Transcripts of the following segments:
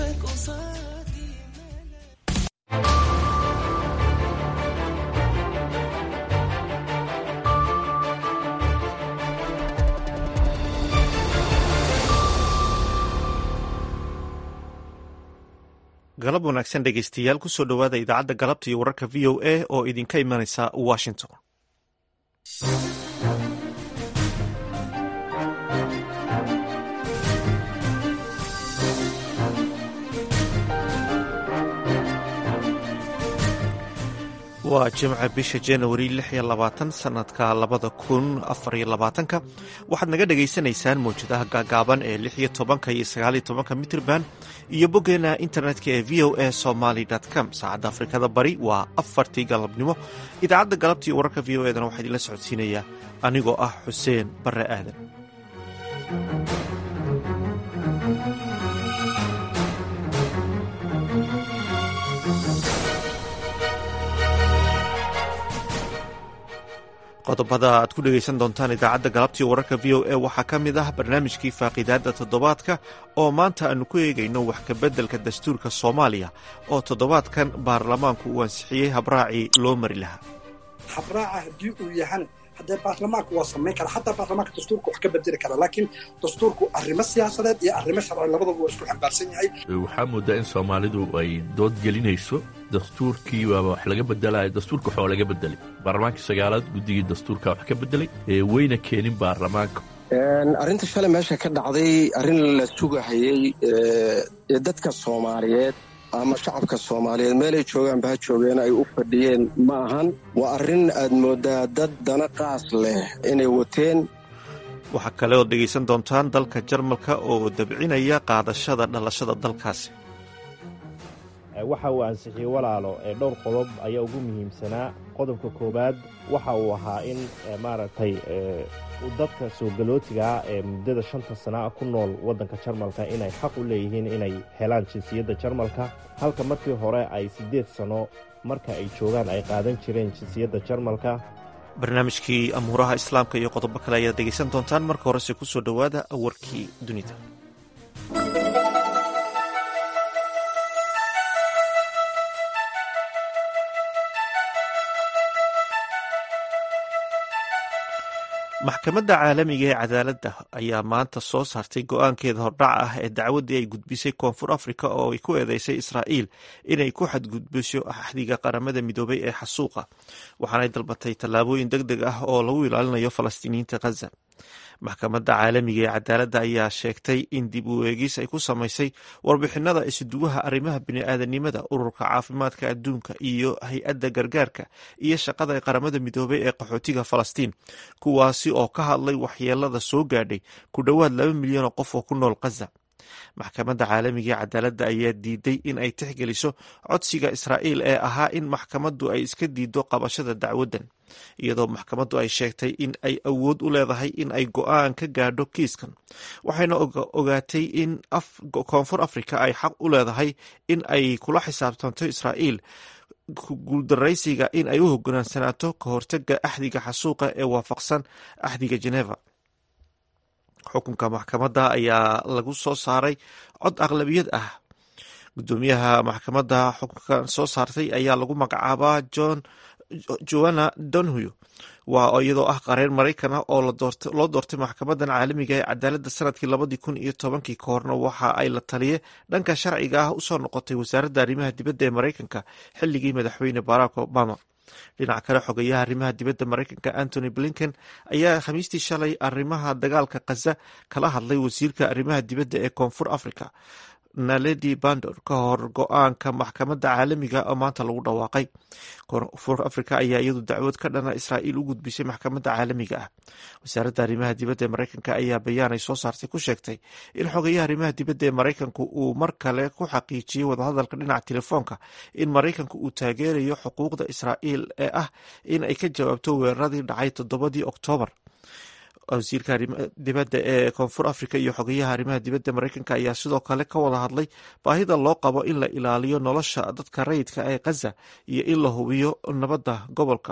galab wanaagsan dhegeystayaal kusoo dhowaada idaacadda galabta iyo wararka v o a oo idinka imanaysa washington waa jimca bisha januari lix iyo labaatan sanadka labada kun afar iyo labaatanka waxaad naga dhagaysanaysaan mawjadaha gaagaaban ee lix iyo tobanka iyo sagaaliyo tobanka mitrban iyo boggeena internetka ee v o a somaly com saacadda afrikada bari waa afartii galabnimo idaacadda galabta iyo wararka v o edana waxaa idinla socodsiinayaa anigoo ah xuseen bare aadan qodobada aad ku dhegaysan doontaan idaacadda galabtii wararka v o a waxaa ka mid ah barnaamijkii faaqiidaadda toddobaadka oo maanta aanu ku eegayno wax kabeddelka dastuurka soomaaliya oo toddobaadkan baarlamaanku uu ansixiyey habraacii loo mari lahaa habraaca haddii uu yahan haddee baarlamaanku waa samayn kara xataa baarlamaanka dastuurka wax ka bedeli kara laakiin dastuurku arrimo siyaasadeed iyo arrimo sharci labadaba waa isku xambaarsan yahay waxaa moodaa in soomaalidu ay dood gelinayso dastuurkii waaba wax laga bedelaya dastuurka waxaa laga bedelay baarlamaankii sagaalaad guddigii dastuurka wax ka bedelay wayna keenin baarlamaanka arrinta shalay meesha ka dhacday arrin la sugahayey ee dadka soomaaliyeed ama shacabka soomaaliyeed meelay joogaanba ha joogeen ay u fadhiyeen ma ahan waa arrin aad mooddaa dad dana qaas leh inay wateen waxaa kale ood dhegaysan doontaan dalka jarmalka oo dabcinaya qaadashada dhalashada dalkaasi waxa uu ansixiyey walaalo ee dhowr qodob ayaa ugu muhiimsanaa qodobka koowaad waxa uu ahaa in maaragtay dadka soo galootigaa ee muddada shanta sana ku nool waddanka jarmalka inay xaq u leeyihiin inay helaan jinsiyadda jarmalka halka markii hore ay siddeed sano marka ay joogaan ay qaadan jireen jinsiyadda jarmalka barnaamijkii amuuraha islaamka iyo qodobo kale ayaad dhegaysan doontaan marka horese ku soo dhowaada warkii dunida maxkamadda caalamiga ee cadaaladda ayaa maanta soo saartay go-aankeeda hordhac ah ee dacwaddii ay gudbisay koonfur afrika oo ay ku eedeysay israa'iil inay ku xadgudbiso axdiga qaramada midoobay ee xasuuqa waxaanay dalbatay tallaabooyin deg deg ah oo lagu ilaalinayo falastiiniyiinta khaza maxkamadda caalamiga ee cadaaladda ayaa sheegtay in dib u eegis ay ku samaysay warbixinada isuduwaha arrimaha bini'aadanimada ururka caafimaadka adduunka iyo hay-adda gargaarka iyo shaqada ee qaramada midoobay ee qaxootiga falastiin kuwaasi oo ka hadlay waxyeelada soo gaadhay ku dhowaad laba milyan oo qof oo ku nool khaza maxkamadda caalamiga ee cadaaladda ayaa diiday in ay tixgeliso codsiga israa'iil ee ahaa in maxkamaddu ay iska diido qabashada dacwaddan iyadoo maxkamaddu ay sheegtay in ay awood u leedahay in ay go-aan ka gaadho kiiskan waxayna ogaatay in koonfur afrika ay xaq u leedahay in ay kula xisaabtanto israa'iil guuldaraysiga in ay u hogaansanaato ka hortaga axdiga xasuuqa ee waafaqsan axdiga geneva xukunka maxkamadda ayaa lagu soo saaray cod aqlabiyad ah gudoomiyaha maxkamadda xukunka soo saartay ayaa lagu magacaabaa john joanna donhuy waa iyadoo ah qareer maraykan ah oo loo doortay maxkamadan caalamiga ee cadaaladda sanadkii labadii kun iyo tobankii ka horna waxa ay la taliye dhanka sharciga ah usoo noqotay wasaaradda arrimaha dibadda ee maraykanka xilligii madaxweyne barack obama dhinaca kale xogeyaha arrimaha dibadda maraykanka antony blinken ayaa khamiistii shalay arrimaha dagaalka khaza kala hadlay wasiirka arrimaha dibadda ee koonfur africa naledi bandor ka hor go-aanka maxkamadda caalamiga oo maanta lagu dhawaaqay koonfur africa ayaa iyadu dacwad ka dhana israa'iil u gudbisay maxkamadda caalamiga ah wasaaradda arrimaha dibadda ee maraykanka ayaa bayaan ay soo saartay ku sheegtay in xogeyaha arrimaha dibadda ee maraykanku uu mar kale ku xaqiijiyey wadahadalka dhinaca telefoonka in maraykanku uu taageerayo xuquuqda israa'iil ee ah in ay ka jawaabto weeraradii dhacay toddobadii oktoobar wasiirka dibadda ee koonfur africa iyo xogeyaha arrimaha dibadda maraykanka ayaa sidoo kale ka wada hadlay baahida loo qabo in la ilaaliyo nolosha dadka rayidka ee khaza iyo in la hubiyo nabadda gobolka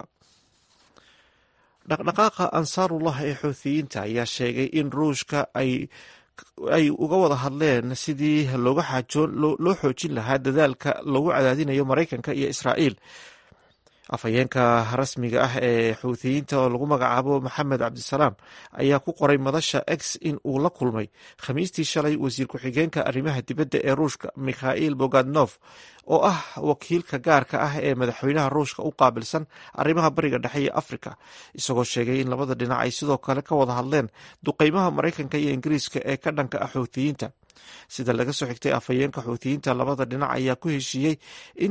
dhaqdhaqaaqa ansaarullah ee xuuthiyiinta ayaa sheegay in ruushka ay ay uga wada hadleen sidii looga xaajoon loo xoojin lahaa dadaalka lagu cadaadinayo maraykanka iyo israa'iil afhayeenka rasmiga ah ee xuuthiyiinta oo lagu magacaabo maxamed cabdisalaam ayaa ku qoray madasha x in uu la kulmay khamiistii shalay wasiir ku-xigeenka arrimaha dibadda ee ruushka mikhail bogadnof oo ah wakiilka gaarka ah ee madaxweynaha ruushka u qaabilsan arrimaha bariga dhexe iyo afrika isagoo sheegay in labada dhinac ay sidoo kale ka wada hadleen duqeymaha maraykanka iyo ingiriiska ee ka dhanka ah xuuthiyiinta sida laga soo xigtay afhayeenka xuuthiyiinta labada dhinac ayaa ku heshiiyey in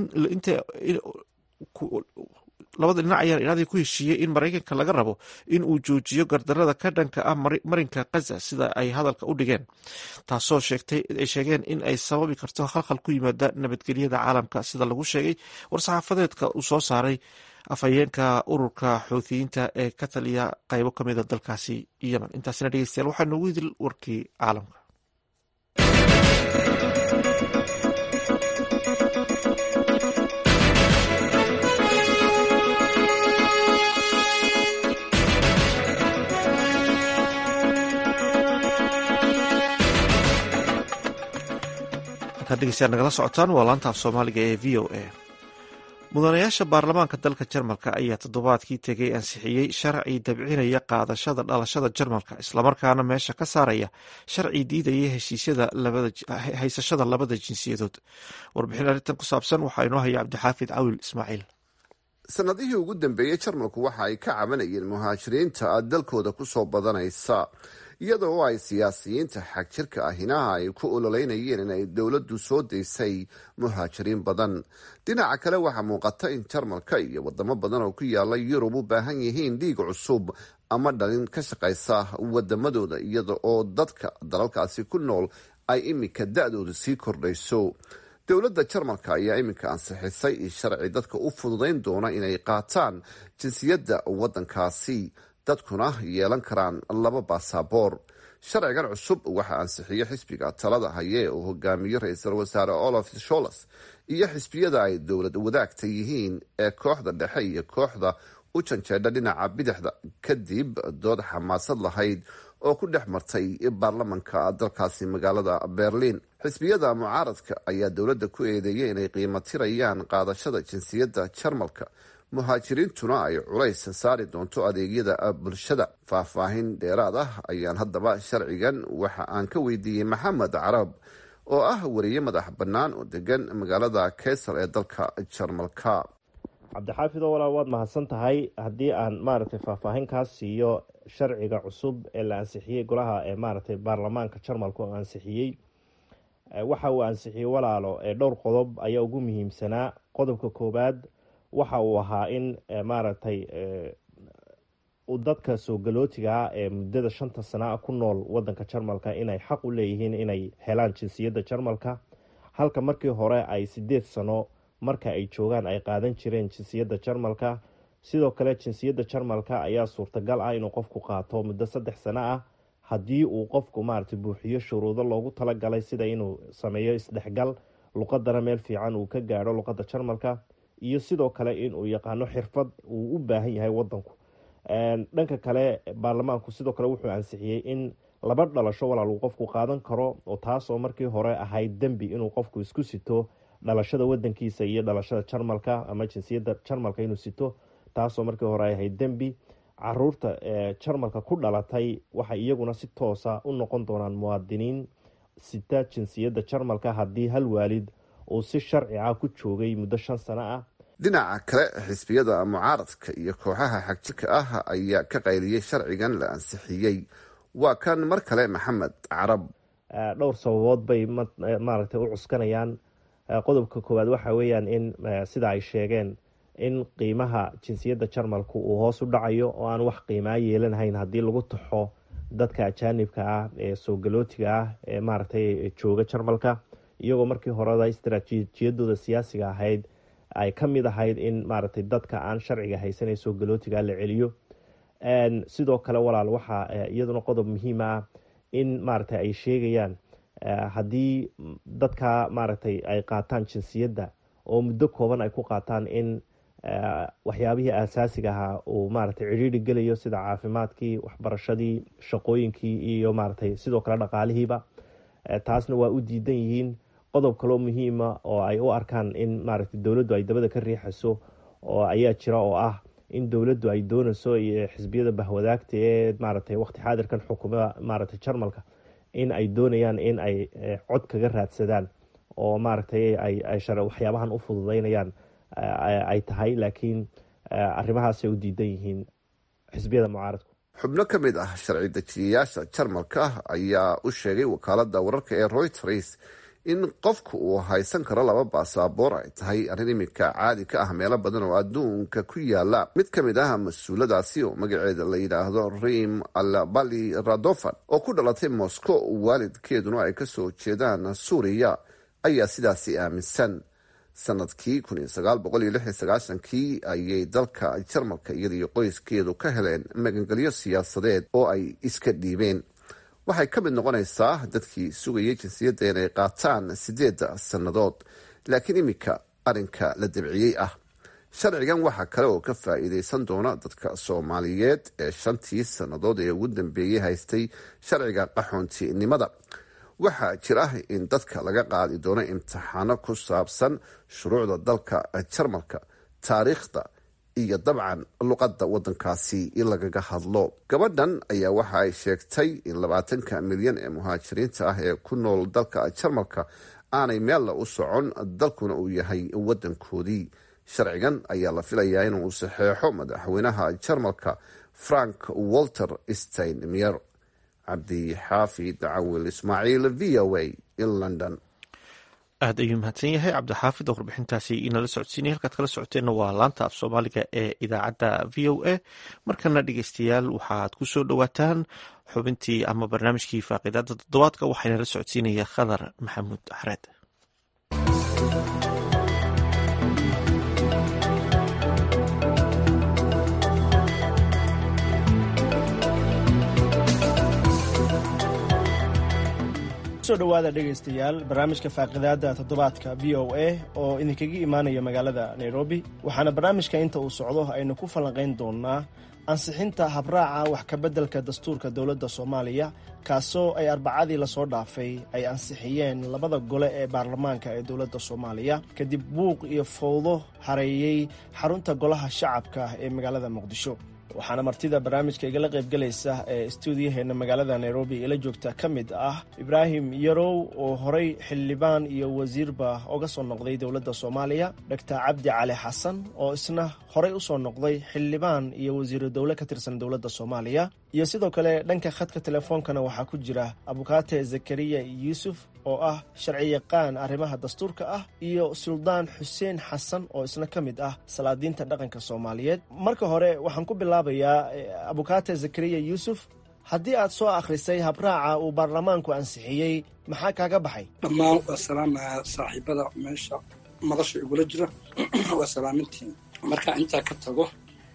labada dhinac ayaa inaadii ku heshiiyey in maraykanka laga rabo in uu joojiyo gardarada ka dhanka ah marinka kaza sida ay hadalka u dhigeen taasoo ay sheegeen in ay sababi karto khalkhal ku yimaada nabadgelyada caalamka sida lagu sheegay war-saxaafadeedka uu soo saaray afhayeenka ururka xuuthiyiinta ee ka taliya qaybo kamida dalkaasi yemen intaasina dhegeystayaal waxaa noogu idil warkii caalamka degeystayaal nagala socotaan waa laanta af soomaaliga ee v o a mudanayaasha baarlamaanka dalka jarmalka ayaa toddobaadkii tegay ansixiyey sharci dabcinaya qaadashada dhalashada jarmalka islamarkaana meesha ka saaraya sharci diidaya haysashada labada jinsiyadood warbixin arrintan ku saabsan waxaa inoo haya cabdixaafid cawil ismaaciil sanadihii ugu dambeeyey jarmalku waxa ay ka cabanayeen muhaajiriinta dalkooda kusoo badanaysa iyada oo ay siyaasiyiinta xagjirka ahinaha ay ku ololeynayeen in ay dowladdu soo daysay muhaajiriin badan dhinaca kale waxaa muuqata in jarmalka iyo wadamo badan oo ku yaala yurub u baahan yihiin dhiig cusub ama dhalin ka shaqaysa wadamadooda iyada oo dadka dalalkaasi ku nool ay iminka da-doodu sii kordhayso dowladda jarmalka ayaa iminka ansixisay sharci dadka u fududayn doona inay qaataan jinsiyadda waddankaasi dadkuna yeelan karaan laba baasaboor sharcigan cusub waxaa ansixiyo xisbiga talada haye uu hogaamiyo ra-iisul wasaare olaf sholes iyo xisbiyada ay dowlad wadaagta yihiin ee kooxda dhexe iyo kooxda u janjeedha dhinaca bidixda kadib dood xamaasad lahayd oo ku dhex martay baarlamanka dalkaasi magaalada berlin xisbiyada mucaaradka ayaa dowladda ku eedeeyay inay qiimo tirayaan qaadashada jinsiyadda jarmalka muhaajiriintuna ay culays saari doonto adeegyada bulshada faahfaahin dheeraad ah ayaan haddaba sharcigan waxa aan ka weydiiyey maxamed carab oo ah wariye madax bannaan oo degan magaalada kaysar ee dalka jarmalka cabdixaafid oo walaal waad mahadsan tahay haddii aan maaragtay faahfaahin kaa siiyo sharciga cusub ee la ansixiyey golaha ee maaragtay baarlamaanka jarmalka oo ansixiyey waxa uu ansixiyey walaalo ee dhowr qodob ayaa ugu muhiimsanaa qodobka koowaad waxa uu ahaa in maaragtay dadka soo galootigaa ee muddada shanta sana ku nool wadanka jarmalka inay xaq u leeyihiin inay helaan jinsiyadda jarmalka halka markii hore ay sideed sano marka ay joogaan ay qaadan jireen jinsiyadda jarmalka sidoo kale jinsiyadda jarmalka ayaa suurtagal ah inuu qofku qaato muddo saddex sano ah haddii uu qofku maaragtay buuxiyo shuruudo loogu talagalay sida inuu sameeyo isdhexgal luqadana meel fiican uu ka gaadho luqadda jarmalka iyo sidoo kale inuu yaqaano xirfad uu u baahan yahay wadanku dhanka kale baarlamaanku sidoo kale wuxuu ansixiyey in laba dhalasho walaal uu qofku qaadan karo oo taasoo markii hore ahayd dembi inuu qofku isku sito dhalashada wadankiisa iyo dhalashada jarmalka ama jinsiyadda jarmalka inuu sito taasoo markii hore ahayd dembi caruurta jarmalka ku dhalatay waxay iyaguna si toosa u noqon doonaan muwaadiniin sita jinsiyadda jarmalka haddii hal waalid uu si sharci ah ku joogay muddo shan sano ah dhinaca kale xisbiyada mucaaradka iyo kooxaha xagjirka ah ayaa ka qayliyey sharcigan la ansixiyey waa kan mar kale maxamed carab dhowr sababood bay maaragtay u cuskanayaan qodobka koowaad waxa weeyaan in sida ay sheegeen in qiimaha jinsiyadda jarmalku uu hoos u dhacayo oo aan wax qiimaa yeelanahayn haddii lagu taxo dadka ajaanibka ah ee soo galootiga ah ee maaragtay jooga jarmalka iyagoo markii horeda istaraatiijiyadooda siyaasiga ahayd ay ka mid ahayd in maaragtay dadka aan sharciga haysanay soo galootiga la celiyo sidoo kale walaal waxaa iyaduna qodob muhiim ah in maaragtay ay sheegayaan haddii dadka maaragtay ay qaataan jinsiyadda oo muddo kooban ay ku qaataan in waxyaabihii aasaasiga ahaa uu maaragtay cidhiiri gelayo sida caafimaadkii waxbarashadii shaqooyinkii iyo maaragtay sidoo kale dhaqaalihiiba taasna waa u diidan yihiin qodob kaloo muhiima oo ay u arkaan in maaragtay dowladdu ay dabada ka riixayso oo ayaa jira oo ah in dowladdu ay doonayso iyo xisbiyada bahwadaagta ee maaragtay waqti xaadirkan xukuma maaragtay jarmalka in ay doonayaan in ay cod kaga raadsadaan oo maaragtay ay waxyaabahan u fududeynayaan ay tahay laakiin arrimahaasay u diidan yihiin xisbiyada mucaaradku xubno ka mid ah sharci dejiyayaasha jarmalka ayaa u sheegay wakaalada wararka ee royters in qofku uu haysan karo laba baasaboor ay tahay arrin iminka caadi ka ah meelo badan oo adduunka ku yaala mid ka mid ah mas-uuladaasi oo magaceeda la yidhaahdo rim albali radofan oo ku dhalatay moscow waalidkeeduna ay kasoo jeedaan suuriya ayaa sidaasi aaminsan sanadkii kii ayay dalka jarmalka iyadaiyo qoyskeedu ka heleen magangelyo siyaasadeed oo ay iska dhiibeen waxay ka mid noqonaysaa dadkii sugayay jinsiyadda inay qaataan sideedda sannadood laakiin iminka arrinka la dabciyey ah sharcigan waxaa kale oo ka faa-iideysan doona dadka soomaaliyeed ee shantii sannadood ee ugu dambeeyey haystay sharciga qaxoontinimada waxaa jira in dadka laga qaadi doono imtixaano ku saabsan shuruucda dalka jarmalka taariikhda iyo dabcan luqadda wadankaasi in lagaga hadlo gabadhan ayaa waxa ay sheegtay in labaatanka milyan ee muhaajiriinta ah ee ku nool dalka jarmalka aanay meella u socon dalkuna uu yahay wadankoodii sharcigan ayaa la filayaa inuu saxeexo madaxweynaha jarmalka frank walter steinmier cabdixaafid cawil ismaaciil v o a in london aad ayuu mahadsan yahay cabdixaafid oo warbixintaasi inala socodsiinaya halkaad kala socoteenna waa laanta af soomaaliga ee idaacadda v o a markana dhegeystayaal waxaad ku soo dhowaataan xubintii ama barnaamijkii faaqidaada toddobaadka waxaana la socodsiinaya khadar maxamuud xareed so dhawaada dhegaystayaal barnaamijka faaqidaada toddobaadka v o a oo idinkaga imaanaya magaalada nairobi waxaana barnaamijka inta uu socdo aynu ku falanqayn doonaa ansixinta habraaca wax kabeddelka dastuurka dowladda soomaaliya kaasoo ay arbacadii lasoo dhaafay ay ansixiyeen labada gole ee baarlamaanka ee dowladda soomaaliya kadib buuq iyo fowdo hareeyey xarunta golaha shacabka ee magaalada muqdisho waxaana martida barnaamijka igala qaybgalaysa ee stuudiyaheena magaalada nairobi ila joogta ka mid ah ibraahim yarow oo horey xildhibaan iyo wasiirba oga soo noqday dowladda soomaaliya doctor cabdi cali xasan oo isna horey usoo noqday xildhibaan iyo wasiiro dowle ka tirsan dowladda soomaaliya iyo sidoo kale dhanka khadka telefoonkana waxaa ku jira abukaate zakariya yuusuf oo ah sharci yaqaan arrimaha dastuurka ah iyo suldaan xuseen xasan oo isna ka mid ah salaadiinta dhaqanka soomaaliyeed marka hore waxaan ku bilaabayaa abukaate zakariya yuusuf haddii aad soo akhrisay habraaca uu baarlamaanku ansixiyey maxaa kaaga baxay dhammaan waa salaamaya saaxiibada meesha madasha igula jira waa salaamintiin markaa intaa ka tago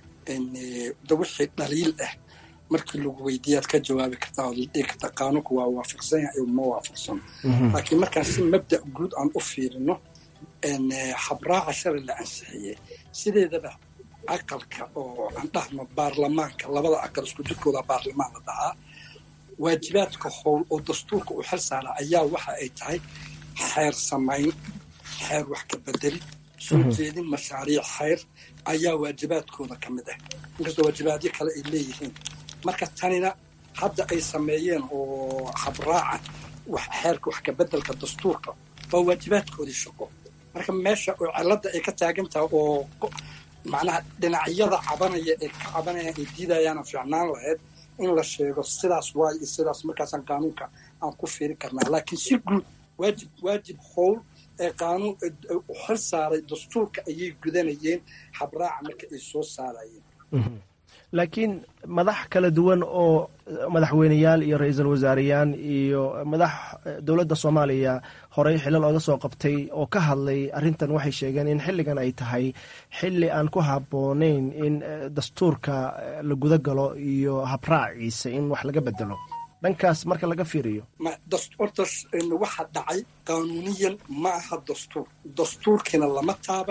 da wixii dhaliil ah markii lagu weydiiyaad ka jawaabi kartaa ood dhihi kartaa qaanuunku waa waafaqsan yahay ma waafaqsan laakiin markaan si mabda guud aan u fiirino habraaca shalay la ansixiyey sideedaba aqalka oo aan dhahno baarlamaanka labada aqal isku jirkooda baarlamaan la dhahaa waajibaadka howl oo dastuurka u xil saara ayaa waxa ay tahay xeer samayn xeer wax ka bedeli soo jeedin mashaariic xeyr ayaa waajibaadkooda ka mid ah inkastoo waajibaadyo kale ay leeyihiin marka tanina hadda ay sameeyeen oo habraaca xeerka wax ka bedelka dastuurka waa waajibaadkoodii shaqo marka meesha oo cilada ay ka taagan tahay oo macnaha dhinacyada cabanaya ee ka cabanayaan ay diidayaana fiicnaan lahayd in la sheego sidaas waay iyo sidaas markaasaan qaanuunka aan ku fiiri karnaa laakiin si guud waajib waajib howl ee qaanuun u xil saaray dastuurka ayay gudanayeen habraaca marka ay soo saarayeen laakiin madax kala duwan oo madaxweyneyaal iyo ra-iisul wasaareyaan iyo madax dowladda soomaaliya horey xilal oga soo qabtay oo ka hadlay arrintan waxay sheegeen in xilligan ay tahay xilli aan ku habboonayn in dastuurka la guda galo iyo habraaciisa in wax laga bedelo dhankaas marka laga fiiriyo horta waxa dhacay qaanuuniyan ma aha dastuur dastuurkiina lama taaban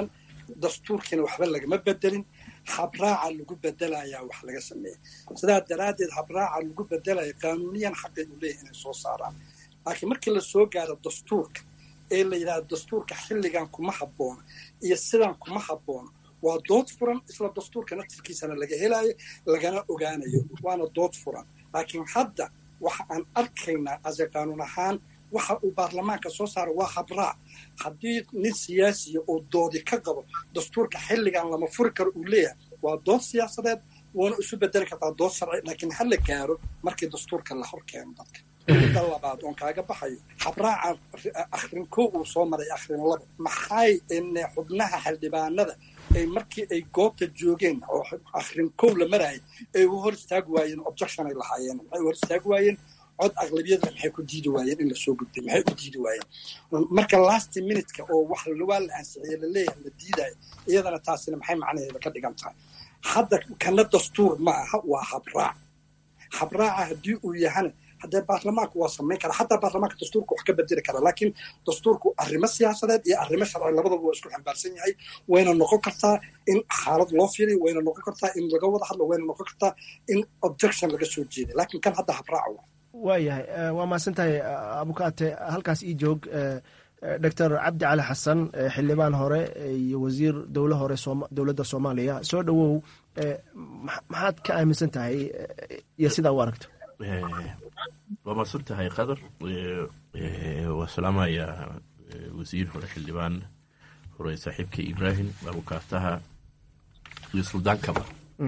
dastuurkiina waxba lagama bedelin habraaca lagu bedelayaa wax laga sameeya sidaa daraaddeed habraaca lagu bedelaya qaanuuniyan xaqay u leeyahy inay soo saaraan laakiin markii la soo gaaro dastuurka ee la yidhahdo dastuurka xilligan kuma habboona iyo sidan kuma habboona waa dood furan isla dastuurka naftirkiisana laga helayo lagana ogaanayo waana dood furan laakiin hadda waxa aan arkaynaa ase qaanuun ahaan waxa uu baarlamaanka soo saara waa habraac haddii nin siyaasiya oo doodi ka qabo dastuurka xilligan lama furi karo uu leeyahay waa dood siyaasadeed waana isu bedeli kartaa dood sharci laakiin hala gaaro markii dastuurka la hor keeno dadka midda labaad oon kaaga baxayo habraaca akhrin kow uu soo maray akhrin labo maxay xubnaha xildhibaanada ay markii ay goobta joogeen oo akhrin kow la marayay ay u hor istaagi waayeen objection ay lahaayeen maxay u hor istaagi waayeen cod aqlabiyada maxay ku diidi waayeen in lasoo gudbay maxay u diidi waayeen marka last minutka oo wax waa la ansixiyey laleeyahay la diidayo iyadana taasina maxay macnaheeda ka dhigan tahay hadda kana dastuur ma aha waa habraac habraaca haddii uu yahana haddee baarlamaanku waa samayn kara xataa baarlamaanka dastuurka wax ka bedeli kara laakiin dastuurku arrimo siyaasadeed iyo arrimo sharci labadaba waa isku xambaarsan yahay wayna noqon kartaa in xaalad loo fiiriyo wayna noqon kartaa in laga wada hadlo wayna noqon kartaa in objection laga soo jeeday laakiin kan hadda habraaca waa waayahay waa mahadsan tahay abukaate halkaas ii joog doctor cabdi cali xasan xildhibaan hore iyo wasiir dowle hore dowladda soomaaliya soo dhowow maxaad ka aaminsan tahay iyo sidaa u aragto waa mahadsan tahay qadar waa salaamayaa wasiir hore xildhibaan hore saaxiibka ibraahim abukaataha iyo suldaankaba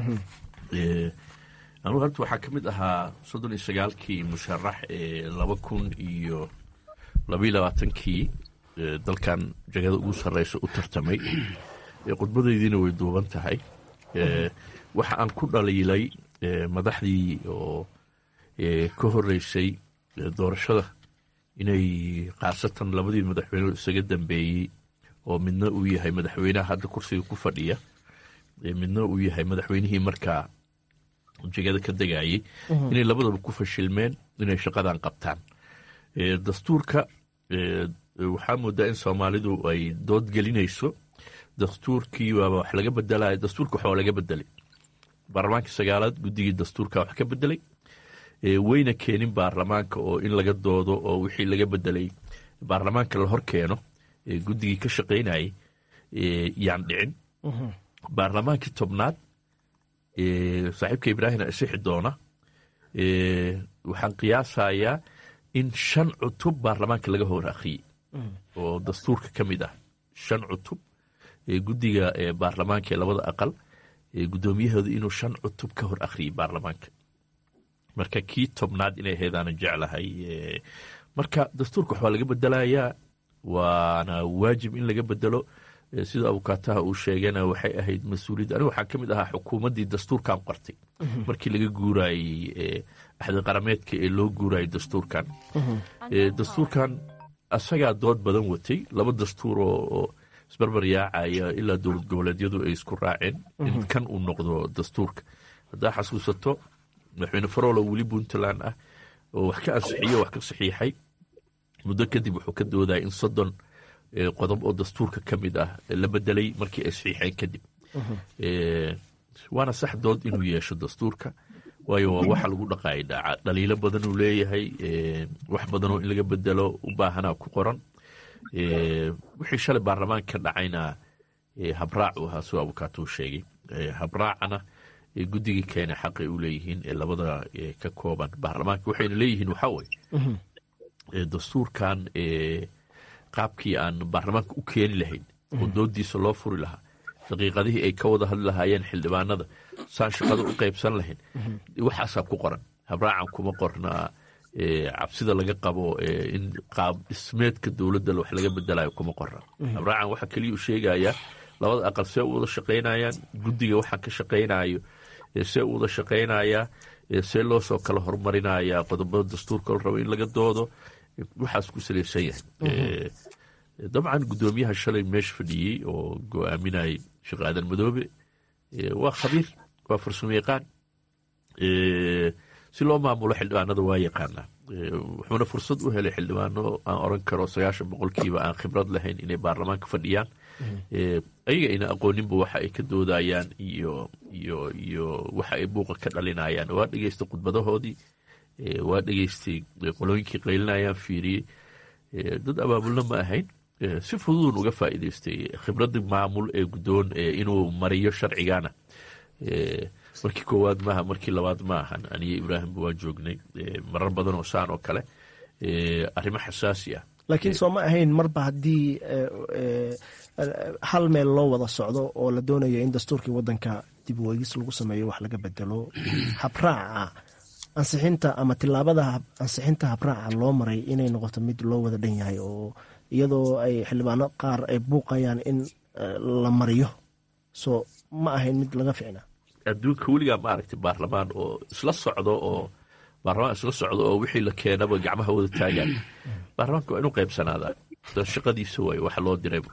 anugu horta waxaa ka mid ahaa soddon iyo sagaalkii musharax ee laba kun iyo labaiyo labaatankii dalkan jagada ugu sarreysa u tartamay khudbadaydiina way duuban tahay waxa aan ku dhaliilay madaxdii oo ka horeysay doorashada inay khaasatan labadii madaxweyne isaga dambeeyey oo midna uu yahay madaxweynaha hadda kursiga ku fadhiya midna uu yahay madaxweynihii markaa jegada ka degayey inay labadaba ku fashilmeen inay shaqadan qabtaan dastuurka waxaa moodaa in soomaalidu ay dood gelinayso dastuurkii waaba wax laga bedelay dastuurka waxaa laga bedelay baarlamaanka sagaalaad guddigii dastuurka wax ka bedelay weyna keenin baarlamaanka oo in laga doodo oo wixii laga bedelay baarlamaanka la hor keeno guddigii ka shaqaynayay yaan dhicin baarlamaankii tobnaad saaxiibka ibraahim isixi doona waxaan qiyaasayaa in shan cutub baarlamaanka laga hor akhriyey oo dastuurka ka mid ah shan cutub guddiga baarlamaanka ee labada aqal guddoomiyahooda inuu shan cutub ka hor akhriyey baarlamaanka marka kii tobnaad inay ahaydaanan jeclahay marka dastuurka waxbaa laga bedelayaa waana waajib in laga bedelo sida abukaataha uu sheegana waxay ahayd mas-uuliyadda anigu waxaa ka mid ahaa xukuumaddii dastuurkan qortay markii laga guurayey axdi qarameedka ee loo guurayay dastuurkan dastuurkan asagaa dood badan watay laba dastuur oo isbarbar yaacaya ilaa dowlad goboleedyadu ay isku raaceen in kan uu noqdo dastuurka haddaa xasuusato madaxweyne farolo weli puntland ah oo wax ka ansixiyo wax ka saxiixay muddo kadib wuxuu ka doodaya in soddon qodob oo dastuurka ka mid ah la bedelay markii ay saxiixeen kadib waana sax dood inuu yeesho dastuurka waayo waa waxa lagu dhaqaayay dhaaca dhaliilo badan uu leeyahay wax badanoo in laga bedelo u baahanaa ku qoran wixii shalay baarlamaanka dhacayna habraac u ahaa soo abukaatuu sheegay habraacana guddigii keena xaqay u leeyihiin ee labada ka kooban baarlamaanka waxayna leeyihiin waxaa weye dastuurkan qaabkii aan baarlamaanka u keeni lahayn oo doodiisa loo furi lahaa daqiiqadihii ay ka wada hadli lahaayeen xildhibaanada saan shaqada u qaybsan lahayn waxaasaa ku qoran habraacan kuma qornaa cabsida laga qabo in qaab dhismeedka dowladda wax laga bedelayo kuma qorna habraacan waxaa keliya u sheegayaa labada aqal see u wada shaqaynayaan guddiga waxaan ka shaqaynayo see u wada shaqaynayaa see loo soo kala horumarinayaa qodobada dastuurka la rabo in laga doodo waxaas ku salaysan yahay dabcan guddoomiyaha shalay meesha fadhiyey oo go-aaminayay sheekh aadan madoobe waa khabiir waa farsamo yaqaan si loo maamulo xildhibaanada waa yaqaanaa wuxuuna fursad u helay xildhibaano aan oran karo sagaashan boqolkiiba aan khibrad lahayn inay baarlamaanka fadhiyaan ayaga ayna aqooninba waxa ay ka doodayaan iyo iyo iyo waxa ay buuqa ka dhalinayaan waa dhegeystay khudbadahoodii waa dhegeystay qolooyinkii qaylinayaan fiiriyey dad abaabulna ma ahayn si fududun uga faa'iidaystay khibradii maamul ee guddoon inuu mariyo sharcigana markii koowaad maaha markii labaad ma ahan aniyo ibraahimba waan joognay marar badan oo saan oo kale arrimo xasaasi ah laakiin soo ma ahayn marba haddii hal meel loo wada socdo oo la doonayo in dastuurkii waddanka dib weegis lagu sameeyo wax laga bedelo habraaca ansixinta ama tilaabada ansixinta habraaca loo maray inay noqoto mid loo wada dhan yahay oo iyadoo ay xildhibaano qaar ay buuqayaan in la mariyo so ma ahayn mid laga ficna adduunka weligaa ma aragtay baarlamaan oo isla socdo oo baarlamaan isla socdo oo wixii la keenaba gacmaha wada taagaan baarlamaanka waa inuu qaybsanaadaa shaqadiisa waay waxa loo diray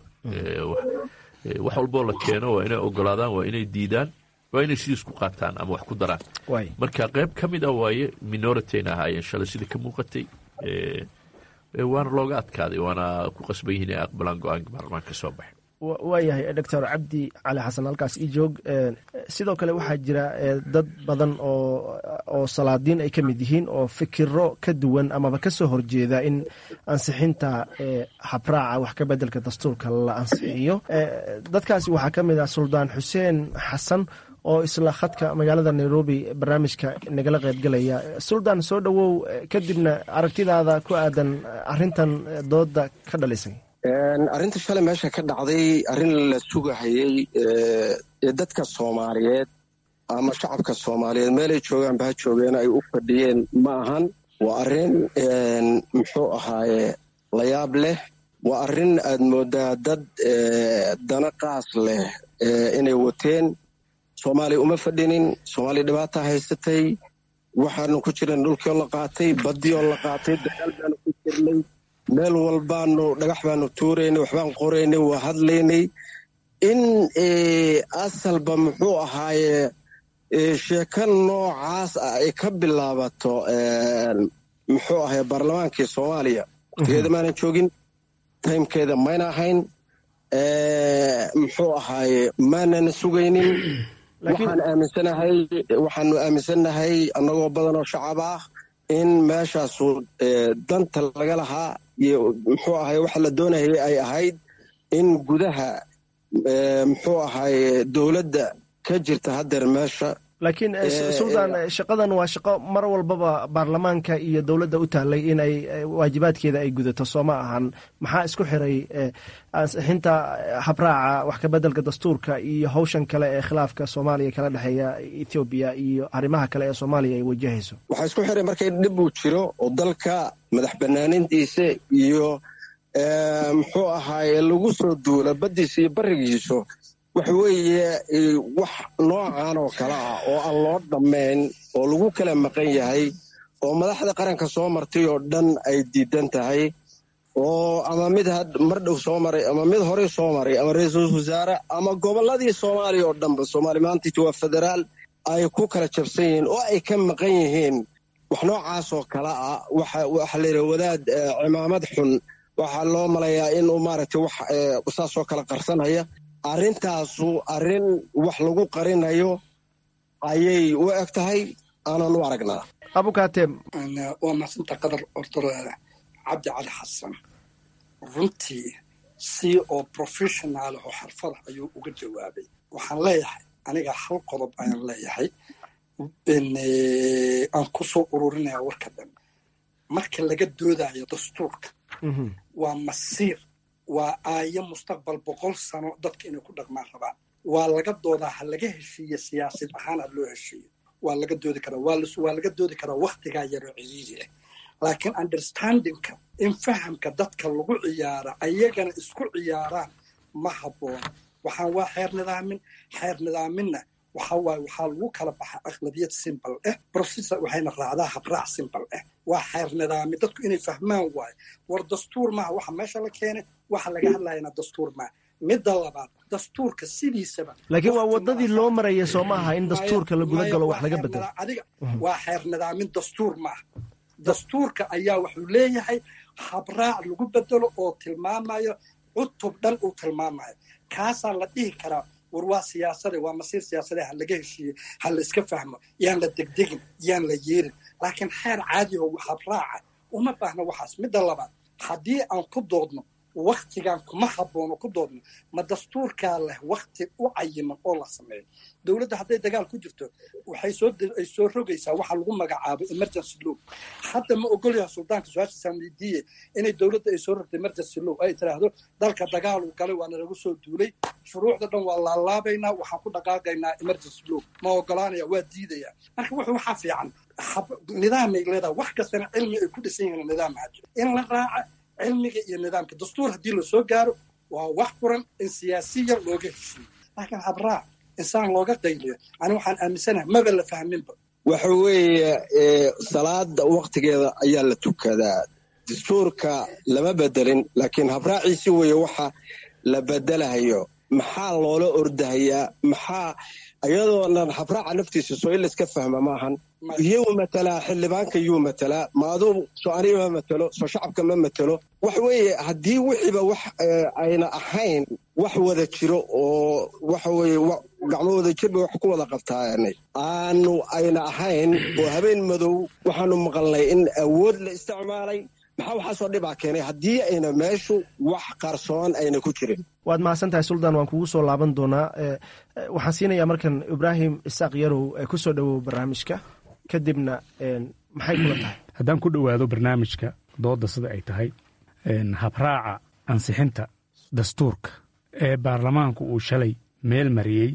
wax walboo la keeno waa inay ogolaadaan waa inay diidaan waa inay sidiis ku qaataan ama wax ku daraan marka qayb ka mid ah waaye minoritayna ahaayeen shalay sida ka muuqatay waana looga adkaaday waana ku qasban yihiin inay aqbalaan go-aanka baarlamaanka ka soo baxay waayahay doctor cabdi cali xasan halkaas ii joog sidoo kale waxaa jira dad badan oo salaadiin ay ka mid yihiin oo fikiro ka duwan amaba ka soo horjeeda in ansixinta habraaca wax ka bedelka dastuurka la ansixiyo dadkaasi waxaa ka mid ah suldaan xuseen xasan oo isla khadka magaalada nairobi barnaamijka nagala qaybgalaya suldaan soo dhowow kadibna aragtidaada ku aadan arintan dooda ka dhalisay arrinta shalay meesha ka dhacday arrin la sugahayey ee dadka soomaaliyeed ama shacabka soomaaliyeed meelay joogaanba ha joogeen ay u fadhiyeen ma ahan waa arrin muxuu ahaaye layaab leh waa arrin aad moodaa dad dana qaas leh inay wateen soomaaliya uma fadhinin soomaaliya dhibaata haysatay waxaanu ku jiran dhulkioo la qaatay baddioo la qaatay dagaal baanu ku jirnay meel walbaanu dhagax baanu tuuraynay waxbaan qoraynay waa hadlaynay in asalba muxuu ahaaye sheeko noocaas ah ay ka bilaabato muxuu ahaye baarlamaankii soomaaliya waqtigeeda maanan joogin taymkeeda mayna ahayn muxuu ahaaye maanana sugaynin waxaan aaminsanahay waxaanu aaminsannahay annagoo badanoo shacab ah in meeshaasu danta laga lahaa iyo muxuu ahaye waxa la doonayay ay ahayd in gudaha muxuu ahaye dowladda ka jirta haddeer meesha laakiin suldaan shaqadan waa shaqo mar walbaba baarlamaanka iyo dowladda u taallay inay waajibaadkeeda ay gudato soo ma ahan maxaa isku xiray ansixinta habraaca wax ka bedelka dastuurka iyo hawshan kale ee khilaafka soomaaliya kala dhexeeya ethoobiya iyo arrimaha kale ee soomaaliya ay wajahayso waxaa isku xiray markay dhib uu jiro oo dalka madax banaanintiisa iyo muxuu ahaaye lagu soo duula baddiisa iyo barigiisu waxa weeye wax noocan oo kale ah oo aan loo dhammayn oo lagu kala maqan yahay oo madaxda qaranka soo martay oo dhan ay diidan tahay oo ama mid mar dhow soo maray ama mid horey soo maray ama ra-iisul wasaare ama gobolladii soomaaliya oo dhanba soomaali maantiiti waa federaal ay ku kala jabsan yihiin oo ay ka maqan yihiin wax noocaas oo kale ah waxa layidhi wadaad cimaamad xun waxaa loo malayaa inuu maaragtay wax saasoo kala qarsanaya arrintaasu arrin wax lagu qarinayo ayay u eg tahay aanan u aragnaa abukaatem waa maasanta qadar ortor cabdi cali xasan runtii si oo professional oo xarfada ayuu uga jawaabay waxaan leeyahay aniga hal qodob ayaan leeyahay aan kusoo ururinaya warka dhan marka laga doodayo dastuurka waa masiir waa aayo mustaqbal boqol sano dadka inay ku dhaqmaan rabaan waa laga doodaa ha laga heshiiye siyaasad ahaan ha loo heshiiyo waa laga doodi karaa waa laga doodi karaa waktigaa yaroo ciriiri ah laakiin understandingka in fahamka dadka lagu ciyaara ayagana isku ciyaaraan ma habboona waxaan waa xeer nidaamin xeer nidaaminna waxa waaye waxaa lagu kala baxa aqlabiyad simbal ah processor waxayna raacdaa habraac simbal ah waa xeer nidaami dadku inay fahmaan waayo war dastuur maaha waxa meesha la keenay waxa laga hadlayana dastuur maaha midda labaad dastuurka sidiisaba laakiin waa wadadii loo maraya soo maaha in dastuurka la guda galo wax laga bedelo adiga waa xeer nidaamin dastuur maaha dastuurka ayaa wuxuu leeyahay habraac lagu bedelo oo tilmaamayo cutub dhan uu tilmaamayo kaasaa la dhihi karaa war waa siyaasade waa masiir siyaasade ha laga heshiiye ha la iska fahmo yaan la degdegin yaan la yeerin laakiin xeer caadiho habraaca uma baahna waxaas midda labaad haddii aan ku doodno waktigan kuma haboono ku doodno ma dastuurkaa leh wakti u cayiman oo la sameeyo dowladda hadday dagaal ku jirto waxay soo ay soo rogaysaa waxa lagu magacaabo emergency law hadda ma ogolyaha suldaanka su-aasha saamidiye inay dowladda ay soo rogto emergency law ay tiraahdo dalka dagaal uu galay waana lagu soo duulay shuruucda dhan waa laalaabaynaa waxaan ku dhaqaaqaynaa emergency law ma ogolaanaya waa diidaya marka wuxuu waxaa fiican nidaamay leedahay wax kastana cilmi ay ku dhisan yihiin nidaam hajo in la raaca cilmiga iyo nidaamka dastuur haddii lasoo gaaro waa wax furan in siyaasiya looga heshiiyo laakiin habraac insaan looga qayliyo ani waxaan aaminsanahay maba la fahminba waxa weeye salaada waktigeeda ayaa la tukadaa dastuurka lama bedelin laakiin habraaciisi weeye waxa la bedelahayo maxaa loola ordahayaa maxaa iyadoonan habraaca naftiisa soo in layska fahma maahan iyuu matalaa xildhibaanka yuu matalaa ma aduu soo aniga ma matelo soo shacabka ma matelo waxa weeye haddii wixiiba wax ayna ahayn wax wada jiro oo waxa weeye gacmo wada jirba wax ku wada qabtaanay aanu ayna ahayn oo habeen madow waxaanu maqalnay in awood la isticmaalay maxaa waxaasoo dhibaa keenay haddii ayna meeshu wax qarsoon ayna ku jirin waad mahadsan tahay suldaan waan kugu soo laaban doonaa waxaan siinayaa markan ibraahim isaaq yarow ku soo dhowow barnaamijka kadibna maxay kula tahay haddaan ku dhowaado barnaamijka doodda sida ay tahay habraaca ansixinta dastuurka ee baarlamaanku uu shalay meel mariyey